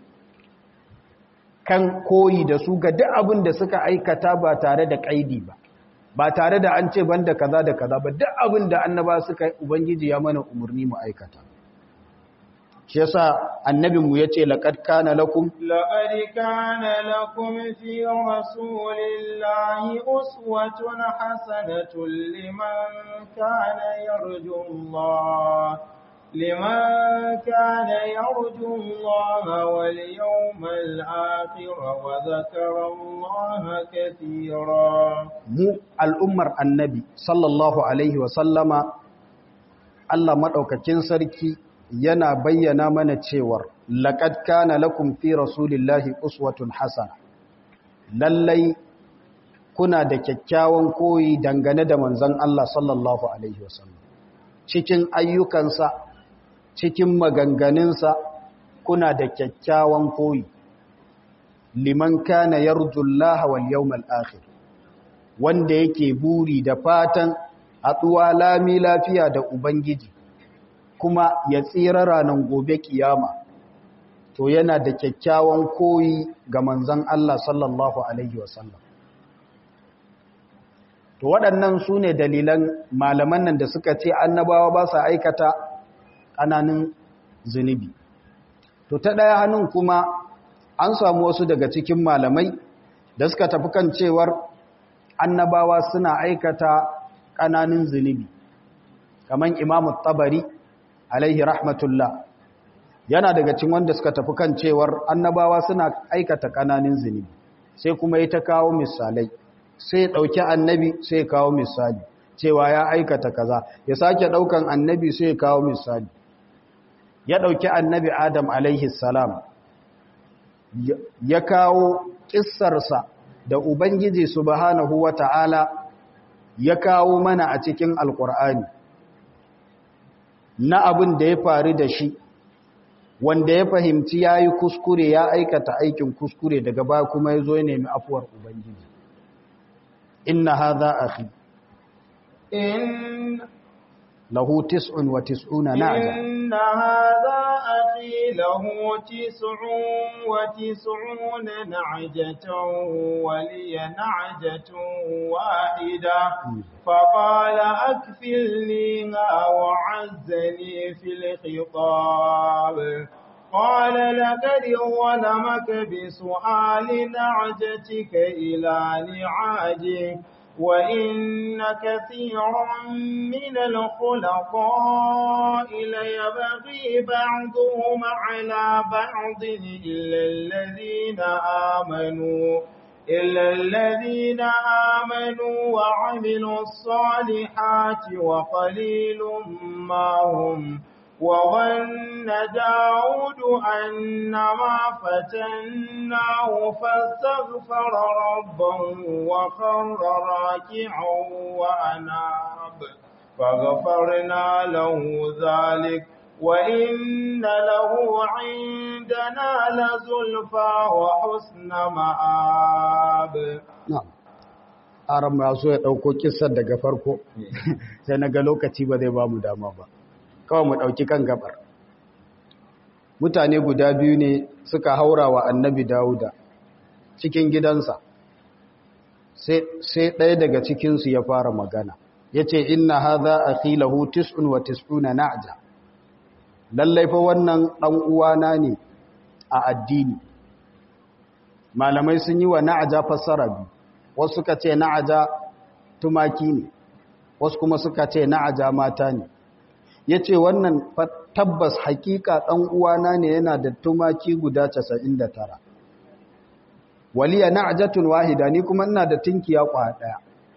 kan koyi da su ga duk abin da suka aikata ba tare da kaidi ba ba tare da an ce banda kaza da kaza ba duk abin da annaba suka yi ubangiji ya mana umarni mu aikata shi yasa annabin mu yace laqad kana lakum laqad kana lakum fi rasulillahi uswatun hasanatun liman kana yarju Allah liman kana yarju Allah wal yawmal akhir wa dhakara Allah katira mu al'ummar annabi sallallahu alaihi wa sallama Allah madaukakin sarki yana bayyana mana cewar laqad kana lakum fi rasulillahi uswatun hasana lallai kuna da kyakkyawan koyi dangane da manzon Allah sallallahu alaihi wasallam cikin ayyukansa cikin maganganunsa kuna da kyakkyawan koyi liman kana yarjullaha wal yawmal akhir wanda yake buri da fatan haɗuwa lami lafiya da ubangiji kuma ya tsira ranar gobe kiyama to yana da kyakkyawan koyi ga manzan Allah sallallahu alaihi wasallam to waɗannan su ne dalilan malaman nan da suka ce annabawa ba sa aikata ƙananan zunubi to ta ɗaya hannun kuma an samu wasu daga cikin malamai da suka tafi kan cewar annabawa suna aikata ƙananan zunubi kamar imamu tabari alaihi rahmatullah yana daga cikin wanda suka tafi kan cewar annabawa suna aikata ƙananan zunubi sai kuma ya ta kawo misalai sai ɗauki annabi sai kawo misali cewa ya aikata kaza ya sake ɗaukan annabi sai kawo misali ya ɗauki annabi adam alaihi salam ya kawo ƙissarsa da ubangiji subhanahu wa ta'ala ya kawo mana a cikin alƙur'ani na abin da ya faru da shi wanda ya fahimci ya yi kuskure ya aikata aikin kuskure daga ba kuma ya zo ya nemi afuwar ubangiji inna hadha akhi in lahu tis'un wa tis'una na'ja inna hadha akhi lahu tis'un wa tis'una na'jatan wa liya na'jatun wahida faqala akfilniha wa 'azzani fil khitab قال لقد ظلمك بسؤال نعجتك إلى نعاجه وإن كثيرا من الخلقاء ليبغي بعضهم على بعض إلا الذين آمنوا إلا الذين آمنوا وعملوا الصالحات وقليل ما هم وظن داود أنما فتناه فاستغفر ربه وخر راكعا وأناب فغفرنا له ذلك وإن له عندنا لزلفى وحسن مآب na'am aran ma so ya dauko kissar daga farko sai naga lokaci ba zai ba mu dama ba kawai mu ɗauki kan gabar mutane guda biyu ne suka haura wa annabi dawuda cikin gidansa sai ɗaya daga cikinsu ya fara magana ya ce inna haza a filahu tis'un wa tis'una na'ja lallai fa wannan ɗan uwana ne a addini malamai sun yi wa na'aja fassara biyu wasu suka ce na'aja tumaki ne wasu kuma suka ce na'aja mata ne ya ce wannan tabbas hakika ɗan uwana ne yana da tumaki guda 99 waliya na'jatun wahida ni kuma ina da tinkiya kwa ɗaya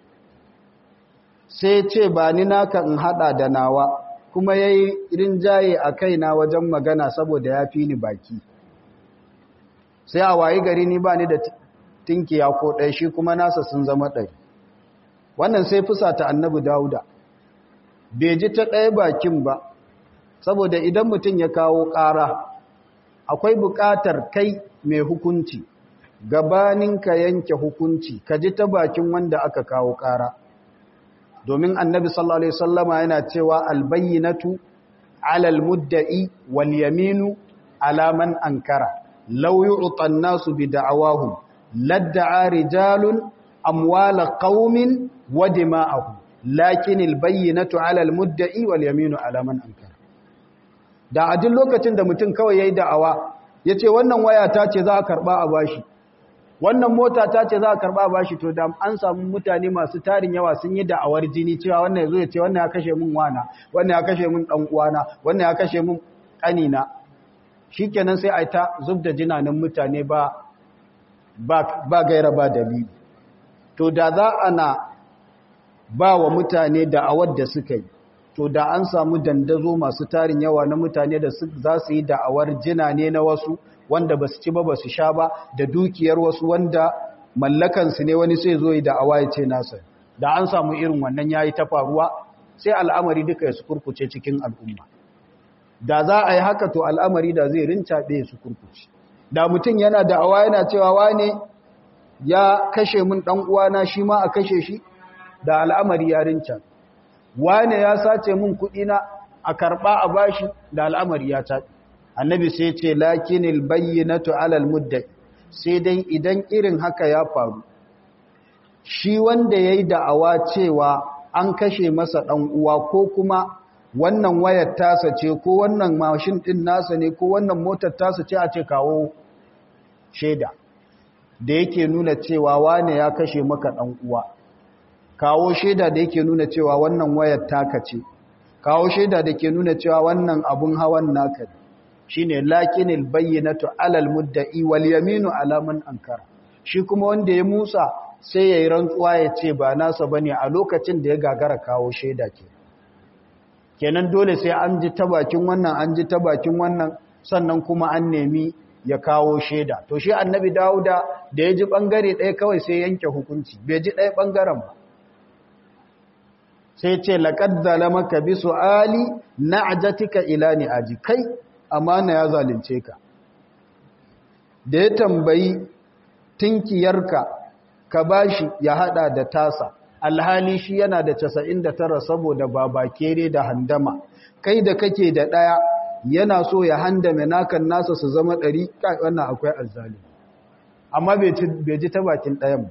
sai ce ba ni naka in hada da nawa kuma yayi rinjaye a kaina wajen magana saboda ya fi ni baki sai a wayi gari ni ba ni da tinkiya ko ɗaya shi kuma nasa sun zama ɗari wannan sai fusata annabi dauda bai ji ta ɗaya bakin ba saboda idan mutum ya kawo ƙara akwai buƙatar kai mai hukunci gabanin ka yanke hukunci ka ji ta bakin wanda aka kawo ƙara domin annabi sallallahu alaihi wasallama yana cewa albayyinatu alal mudda'i wal yaminu ala man ankara law yu'ta an-nasu bi da'awahum ladda'a rijalun amwala qaumin wa dima'ahum lakin albayyinatu ala almudda'i wal yaminu ala man ankara da a duk lokacin da mutum kawai yayi da'awa yace wannan waya ta ce za a karba a bashi wannan mota ta ce za a karba a bashi to da an samu mutane masu tarin yawa sun yi da'awar jini cewa wannan yazo ya ce wannan ya kashe min wana wannan ya kashe min dan uwana wannan ya kashe min kanina shikenan sai ai ta zubda jinanin mutane ba ba ba gaira ba dalili to da za ana ba wa mutane da'awar da suka yi to da an samu dandazo masu tarin yawa na mutane da za su yi da'awar jina ne na wasu wanda ba su ci ba ba su sha ba da dukiyar wasu wanda mallakansu ne wani sai zo yi da'awa ya ce nasa da an samu irin wannan ya yi ta faruwa sai al'amari duka ya su kurkuce cikin al'umma da za a yi haka to al'amari da zai rincaɓe su kurkuce da mutum yana da awa yana cewa wane ya kashe min dan uwana shi ma a kashe shi da al'amari yarin can wane ya sace min kuɗi na a karɓa a bashi da al'amari ya ta annabi sai ce lakinil bayyinatu alal muddai sai dai idan irin haka ya faru shi wanda yayi da'awa cewa an kashe masa dan uwa ko kuma wannan wayar tasa ce ko wannan mashin din nasa ne ko wannan motar tasa ce a ce kawo shaida da yake nuna cewa wane ya kashe maka dan uwa kawo shaida da yake nuna cewa wannan wayar taka ce kawo shaida da ke nuna cewa wannan abun hawan naka ne shine lakinil bayyinatu alal mudda'i wal yaminu ala man ankara shi kuma wanda ya musa sai yayi rantsuwa ya ce ba nasa bane a lokacin da ya gagara kawo shaida ke kenan dole sai an ji ta bakin wannan an ji ta bakin wannan sannan kuma an nemi ya kawo shaida to shi annabi dauda da ya ji bangare ɗaya kawai sai yanke hukunci bai ji ɗaya bangaren ba sai ce laqad zalamaka bi su'ali na'jatika ila ni'aji kai amana ya zalunce ka da ya tambayi tinkiyarka ka bashi ya hada da tasa alhali shi yana da 99 saboda babakere da handama kai da kake da daya yana so ya handame nakan nasa su zama 100 kai wannan akwai azzali amma bai ji ta bakin dayan ba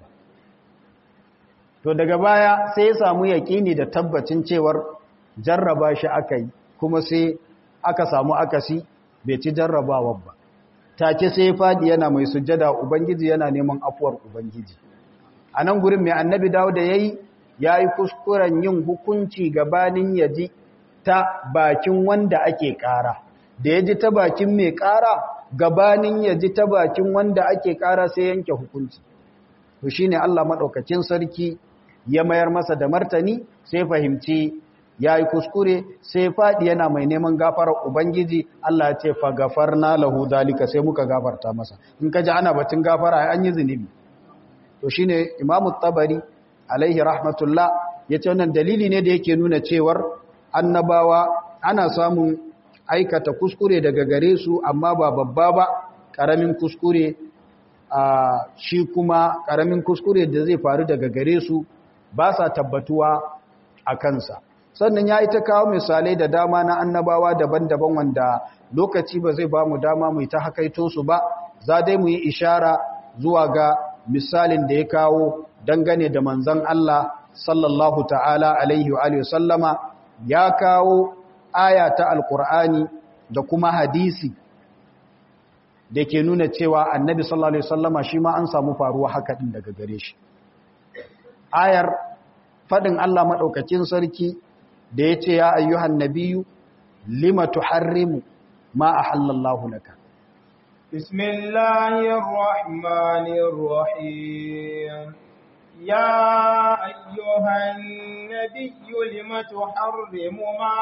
to daga baya sai ya samu yaƙini da tabbacin cewar jarraba shi aka yi kuma sai aka samu akasi bai ci jarrabawar ba take sai ya fadi yana mai sujjada ubangiji yana neman afuwar ubangiji a nan gurin mai annabi dawo da ya yi ya yi kuskuren yin hukunci gabanin ya ji ta bakin wanda ake ƙara da ya ji ta bakin mai ƙara gabanin ya ji ta bakin wanda ake ƙara sai yanke hukunci to shine Allah maɗaukacin sarki ya mayar masa da martani sai fahimci ya yi kuskure sai faɗi yana mai neman gafarar Ubangiji Allah ya ce fa gafarna lahu dalika sai muka gafarta masa in ka ji ana batun gafara an yi zunubi to shine Imam Tabari alaihi rahmatullah ya ce wannan dalili ne da yake nuna cewar annabawa ana samun aikata kuskure daga gare su amma ba babba ba ƙaramin kuskure shi kuma ƙaramin kuskure da zai faru daga gare su ba sa tabbatuwa a kansa sannan ya yi ta kawo misalai da dama na annabawa daban-daban wanda lokaci ba zai ba mu dama mu ta hakaito su ba za dai mu yi ishara zuwa ga misalin da ya kawo dangane da manzan Allah sallallahu ta'ala alaihi wa sallama ya kawo aya ta alkur'ani da kuma hadisi da ke nuna cewa annabi sallallahu alaihi wasallama shi ma an samu faruwa haka din daga gare shi ayar fadin Allah madaukakin sarki da yace ya ayyuhan nabiyyu lima tuharrimu ma ahallallahu laka bismillahir rahmanir rahim ya ayyuhan nabiyyu lima tuharrimu ma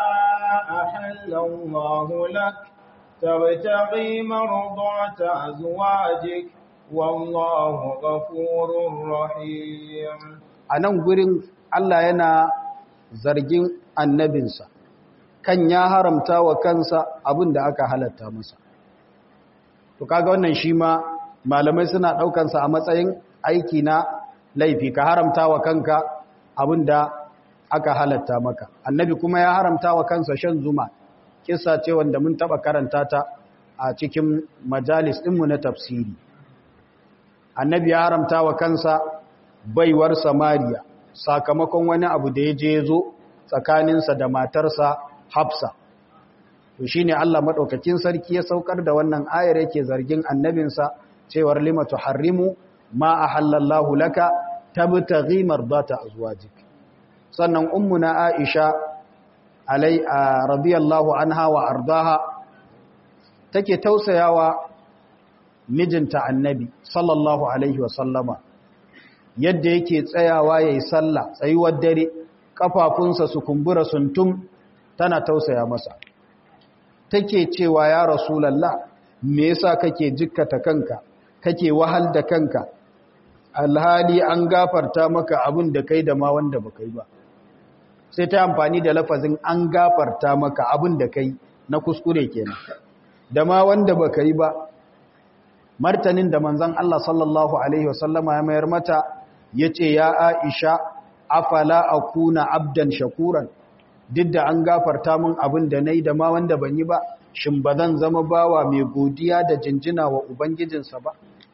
ahallallahu laka تبتغي مرضات أزواجك والله غفور رحيم anan gurin Allah yana zargin annabinsa kan ya haramta wa kansa abin da aka halatta masa to kaga wannan shi ma malamai suna ɗaukansa a matsayin aiki na laifi ka haramta wa kanka abin da aka halatta maka annabi kuma ya haramta wa kansa shan zuma kisa ce wanda mun taba karanta ta a cikin majalis ɗinmu na tafsiri annabi ya haramta wa kansa baiwar samariya sakamakon wani abu da ya je zo tsakaninsa da matarsa hafsa to shine Allah madaukakin sarki ya saukar da wannan ayar yake zargin annabinsa cewar lima tuharrimu ma ahallallahu laka tabtaghi mardata azwajik sannan ummuna aisha alai radiyallahu anha wa ardaha take tausayawa mijinta annabi sallallahu alaihi wasallama yadda yake tsayawa yayi sallah tsayuwar dare kafafunsa su kumbura suntum tana tausaya masa take cewa ya rasulullah me yasa kake jikkata kanka kake wahal da kanka alhali an gafarta maka abin da kai da ma wanda baka yi ba sai ta amfani da lafazin an gafarta maka abin da kai na kuskure kenan da ma wanda baka yi ba martanin da manzon Allah sallallahu alaihi wasallama ya mayar mata yace ya Aisha afala akuna abdan shakuran duk da an gafarta min abin da nayi da ma wanda ban yi ba shin ba zan zama bawa mai godiya da jinjina wa ubangijinsa ba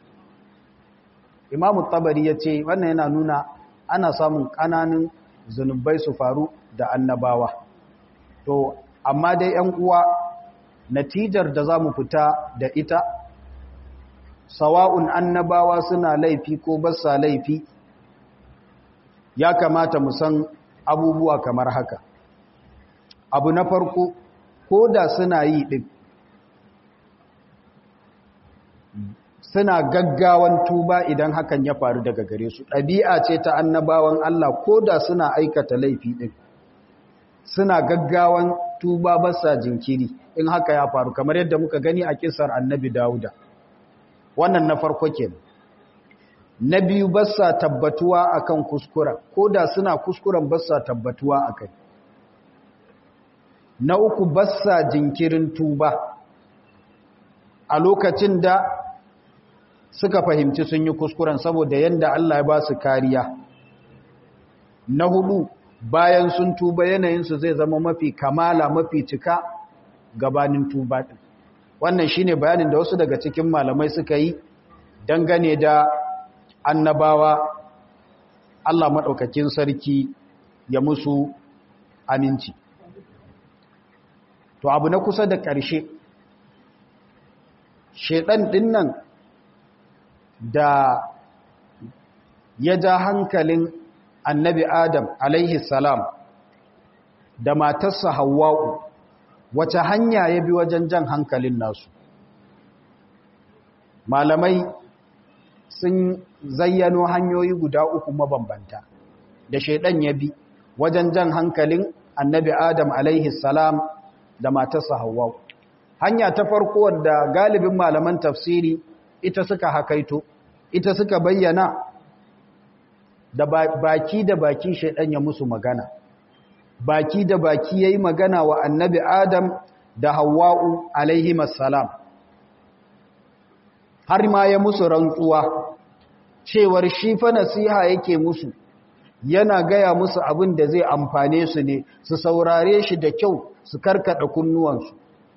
imamu tabari ya ce wannan yana nuna ana samun ƙananan zunubai su faru da annabawa to amma dai yan uwa natijar da za mu fita da ita sawa'un annabawa suna laifi ko basa laifi ya kamata mu san abubuwa kamar haka abu na farko ko da suna yi ɗin suna gaggawan tuba idan hakan ya faru daga gare su ɗabi'a ce ta annabawan Allah ko da suna aikata laifi ɗin suna gaggawan tuba basa jinkiri in haka ya faru kamar yadda muka gani a kisar annabi Dawuda wannan na farko ke na biyu basa tabbatuwa akan kuskura ko da suna kuskuren basa tabbatuwa akai na uku basa jinkirin tuba a lokacin da suka fahimci sun yi kuskuren saboda yadda Allah ya ba su kariya na hudu bayan sun tuba yanayinsu zai zama mafi kamala mafi cika gabanin tuba ɗin wannan shine bayanin da wasu daga cikin malamai suka yi dangane da annabawa Allah maɗaukakin sarki ya musu aminci to abu na kusa da ƙarshe shaiɗan ɗin nan da ya ja hankalin annabi Adam alaihi salam da matarsa Hawwa'u wace hanya ya bi wajen jan hankalin nasu malamai sun zayyano hanyoyi guda uku mabambanta da shaidan ya bi wajen jan hankalin annabi Adam alaihi salam da matarsa Hawwa'u hanya ta farko wadda galibin malaman tafsiri ita suka hakaito ita suka bayyana da baki da baki shaidan ya musu magana baki da baki yayi magana wa annabi adam da hawwa'u alaihimas salam har ma ya musu rantsuwa cewar shi fa nasiha yake musu yana gaya musu abin da zai amfane su ne su saurare shi da kyau su karkada kunnuwansu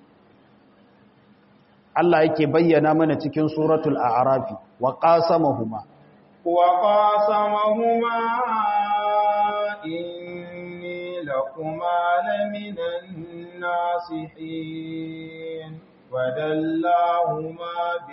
Allah yake bayyana mana cikin suratul a'rafi wa qasamahuma wa qasamahuma inni lakuma laminan nasihin wa dallahuma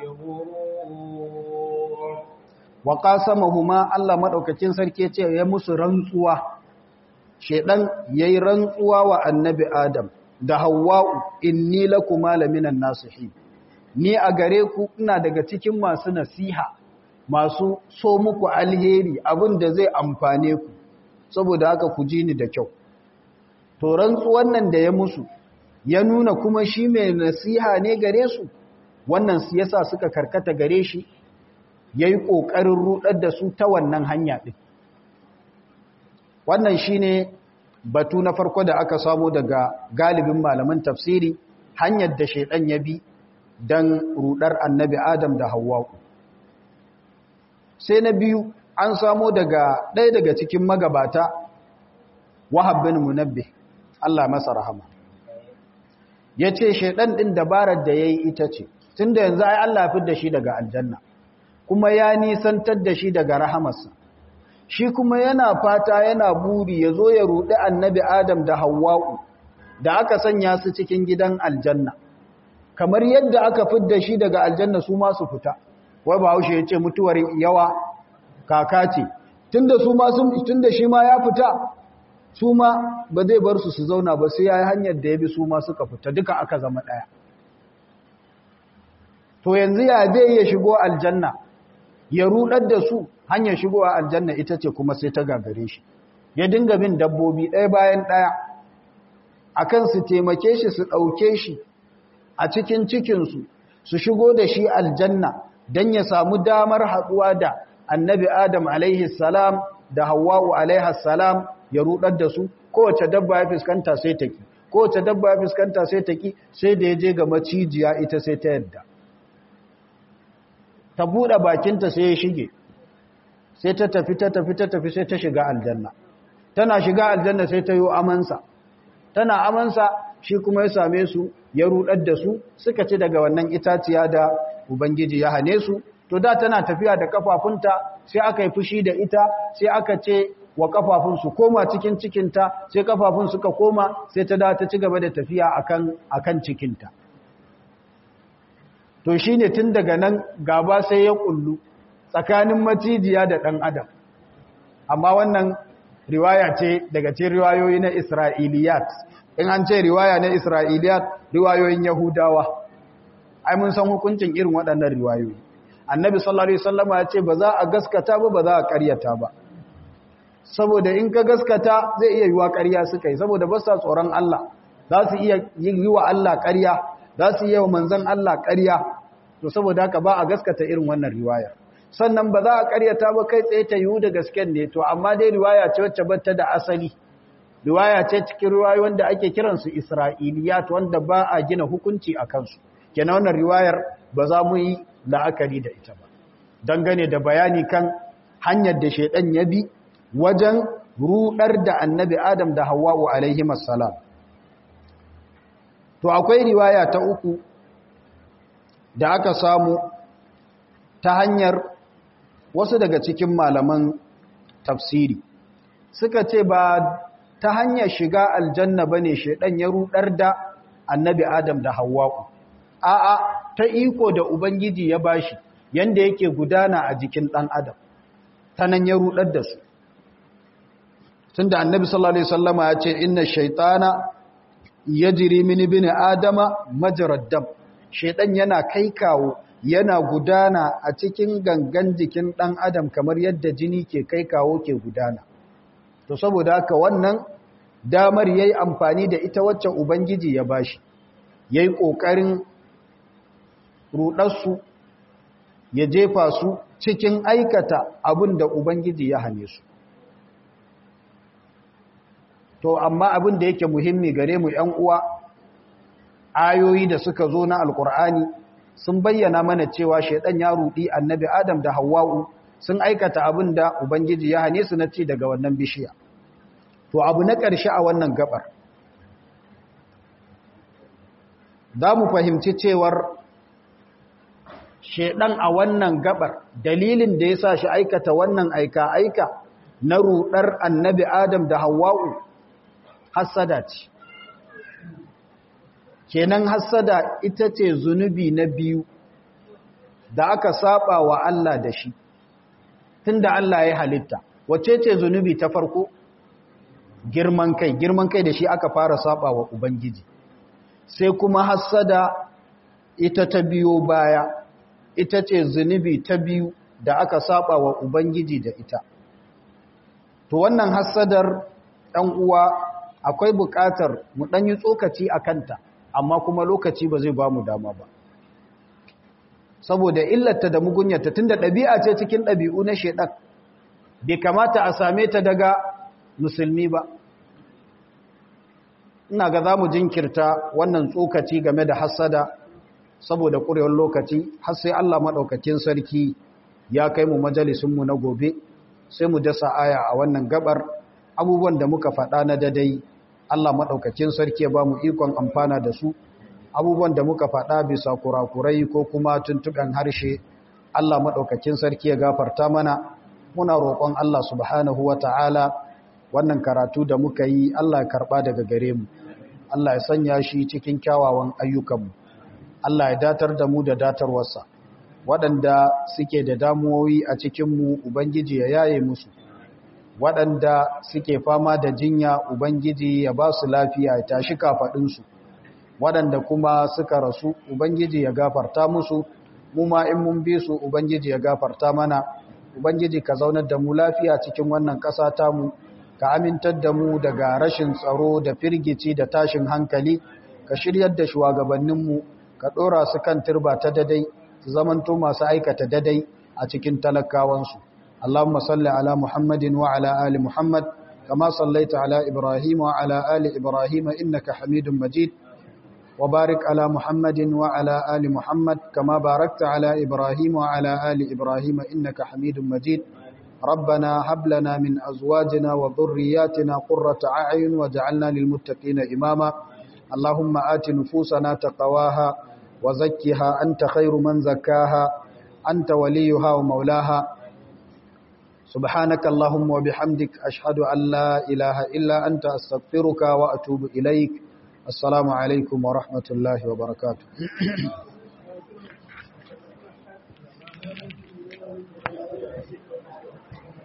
bighurur wa qasamahuma Allah madaukakin sarki yace ya musu rantsuwa shedan yayi rantsuwa wa annabi Adam da Hawwa'u inni lakuma laminan nasihin ni a gare ku ina daga cikin masu nasiha masu so muku alheri abin da zai amfane ku saboda haka ku ji ni da kyau to rantsuwan nan da ya musu ya nuna kuma shi mai nasiha ne gare su wannan yasa suka karkata gare shi yayi kokarin rudar da su ta wannan hanya din wannan shine batu na farko da aka samu daga galibin malaman tafsiri hanyar da shedan ya bi don rudar annabi Adam da Hawwa'u. Sai na biyu an samo daga ɗaya daga cikin magabata Wahab bin Munabbi, Allah masa rahama. Ya ce, Shaiɗan ɗin dabarar da ya yi ita ce, tun da yanzu ai Allah fi da shi daga aljanna, kuma ya nisantar da shi daga rahamarsa. Shi kuma yana fata yana buri ya zo ya ruɗi annabi Adam da Hawwa'u, da aka sanya su cikin gidan aljanna. kamar yadda aka fidda shi daga aljanna su ma su fita wai bahaushe ya ce mutuwar yawa kaka ce tunda su ma sun tunda shi ma ya fita su ma ba zai bar su su zauna ba sai yayi hanyar da ya bi su ma suka fita duka aka zama daya to yanzu ya zai ya shigo aljanna ya rudar da su hanyar shigowa aljanna ita ce kuma sai ta gagare shi ya dinga bin dabbobi ɗaya bayan ɗaya akan su taimake shi su ɗauke shi a cikin cikinsu su shigo da shi aljanna don ya samu damar haɗuwa da annabi Adam alaihi salam da Hawwa'u alaihi salam ya rudar da su kowace dabba ya fuskanta sai ta ki kowace dabba ya fuskanta sai ta ki sai da ya je ga macijiya ita sai ta yadda ta buɗe bakinta sai ya shige sai ta tafi ta tafi ta tafi sai ta shiga aljanna tana shiga aljanna sai ta yi amansa tana amansa shi kuma ya same su ya rudar da su suka ci daga wannan itaciya da ubangiji ya hane su to da tana tafiya da kafafunta sai aka yi fushi da ita sai aka ce wa kafafun su koma cikin cikinta sai kafafun suka koma sai ta da ta ci gaba da tafiya akan akan cikinta to shine tun daga nan gaba sai ya kullu tsakanin macijiya da ɗan adam amma wannan riwaya ce daga cikin riwayoyi na isra'iliyat in an ce riwaya na isra'iliyat riwayoyin yahudawa ai mun san hukuncin irin waɗannan riwayoyi annabi sallallahu alaihi wasallam ya ce ba za a gaskata ba ba za a ƙaryata ba saboda in ka gaskata zai iya yiwa ƙarya suka yi saboda ba sa tsoron Allah za su iya yi wa Allah ƙarya za su iya wa manzon Allah ƙarya to saboda haka ba a gaskata irin wannan riwayar sannan ba za a karyata ba kai tsaye ta yiwu da gasken ne to amma dai riwaya ce wacce bata da asali riwaya ce cikin riwayoyi wanda ake kiransu isra'iliyat wanda ba a gina hukunci a kansu kenan wannan riwayar ba za mu yi la'akari da ita ba dangane da bayani kan hanyar da shaidan ya bi wajen rudar da annabi adam da hawa'u alaihi salam to akwai riwaya ta uku da aka samu ta hanyar wasu daga cikin malaman tafsiri suka ce ba ta hanyar shiga aljanna ba ne shaidan ya rudar da annabi adam da hawa'u a'a ta iko da ubangiji ya bashi yanda yake gudana a jikin ɗan adam ta nan ya rudar da su tunda annabi sallallahu alaihi wasallama ya ce inna shaytana yajri min ibn adama majrad dam shaidan yana kai kawo yana gudana a cikin gangan jikin ɗan adam kamar yadda jini ke kai kawo ke gudana to saboda haka wannan damar yayi amfani da ita wacce ubangiji ya bashi yayi kokarin rudarsu ya jefa su cikin aikata abin da ubangiji ya hane su to amma abin da yake muhimmi gare mu ƴan uwa ayoyi da suka zo na alkur'ani sun bayyana mana cewa shaidan ya rudi annabi adam da hawwa'u sun aikata abin da ubangiji ya hane su na ci daga wannan bishiya to abu na ƙarshe a wannan gabar za mu fahimci cewar shaidan a wannan gabar dalilin da ya sa shi aikata wannan aika-aika na rudar annabi adam da hawwa'u hassada ce kenan hassada ita ce zunubi na biyu da aka saba wa Allah da shi tunda Allah ya halitta wace ce zunubi ta farko girman kai girman kai da shi aka fara saba wa ubangiji sai kuma hassada ita ta biyo baya ita ce zunubi ta biyu da aka saba wa ubangiji da ita to wannan hassadar ɗan uwa akwai buƙatar mu ɗan yi tsokaci a kanta amma kuma lokaci ba zai ba mu dama ba saboda illata da mugunyarta tunda ɗabi'a ce cikin ɗabi'u na shaiɗan bai kamata a same ta daga musulmi ba ina ga za mu jinkirta wannan tsokaci game da hassada saboda ƙurewar lokaci har sai Allah maɗaukakin sarki ya kai mu majalisunmu na gobe sai mu dasa aya a wannan gabar abubuwan da muka faɗa na dadai Allah maɗaukakin sarki ya ba mu ikon amfana da su abubuwan da muka faɗa bisa kurakurai ko kuma tuntuɓen harshe Allah maɗaukakin sarki ya gafarta mana muna roƙon Allah subhanahu wa ta'ala wannan karatu da muka yi Allah ya karɓa daga gare mu Allah ya sanya shi cikin kyawawan ayyukanmu Allah ya datar da mu da datarwarsa waɗanda suke da damuwoyi a cikinmu Ubangiji ya yaye musu waɗanda suke fama da jinya Ubangiji ya ba su lafiya ya tashi kafaɗinsu waɗanda kuma suka rasu Ubangiji ya gafarta musu mu ma in mun bi su Ubangiji ya gafarta mana Ubangiji ka zaunar da mu lafiya cikin wannan ƙasa tamu ka amintar da mu daga rashin tsaro da firgici da tashin hankali ka shiryar da shugabanninmu ka ɗora su kan turba ta dadai su zamanto masu aikata dadai a cikin talakawansu اللهم صل على محمد وعلى آل محمد كما صليت على إبراهيم وعلى آل إبراهيم إنك حميد مجيد وبارك على محمد وعلى آل محمد كما باركت على إبراهيم وعلى آل إبراهيم إنك حميد مجيد ربنا هب لنا من أزواجنا وذرياتنا قرة أعين وجعلنا للمتقين إماما اللهم آت نفوسنا تقواها وزكها أنت خير من زكاها أنت وليها ومولاها سبحانك اللهم وبحمدك أشهد أن لا إله إلا أنت أستغفرك وأتوب إليك السلام عليكم ورحمة الله وبركاته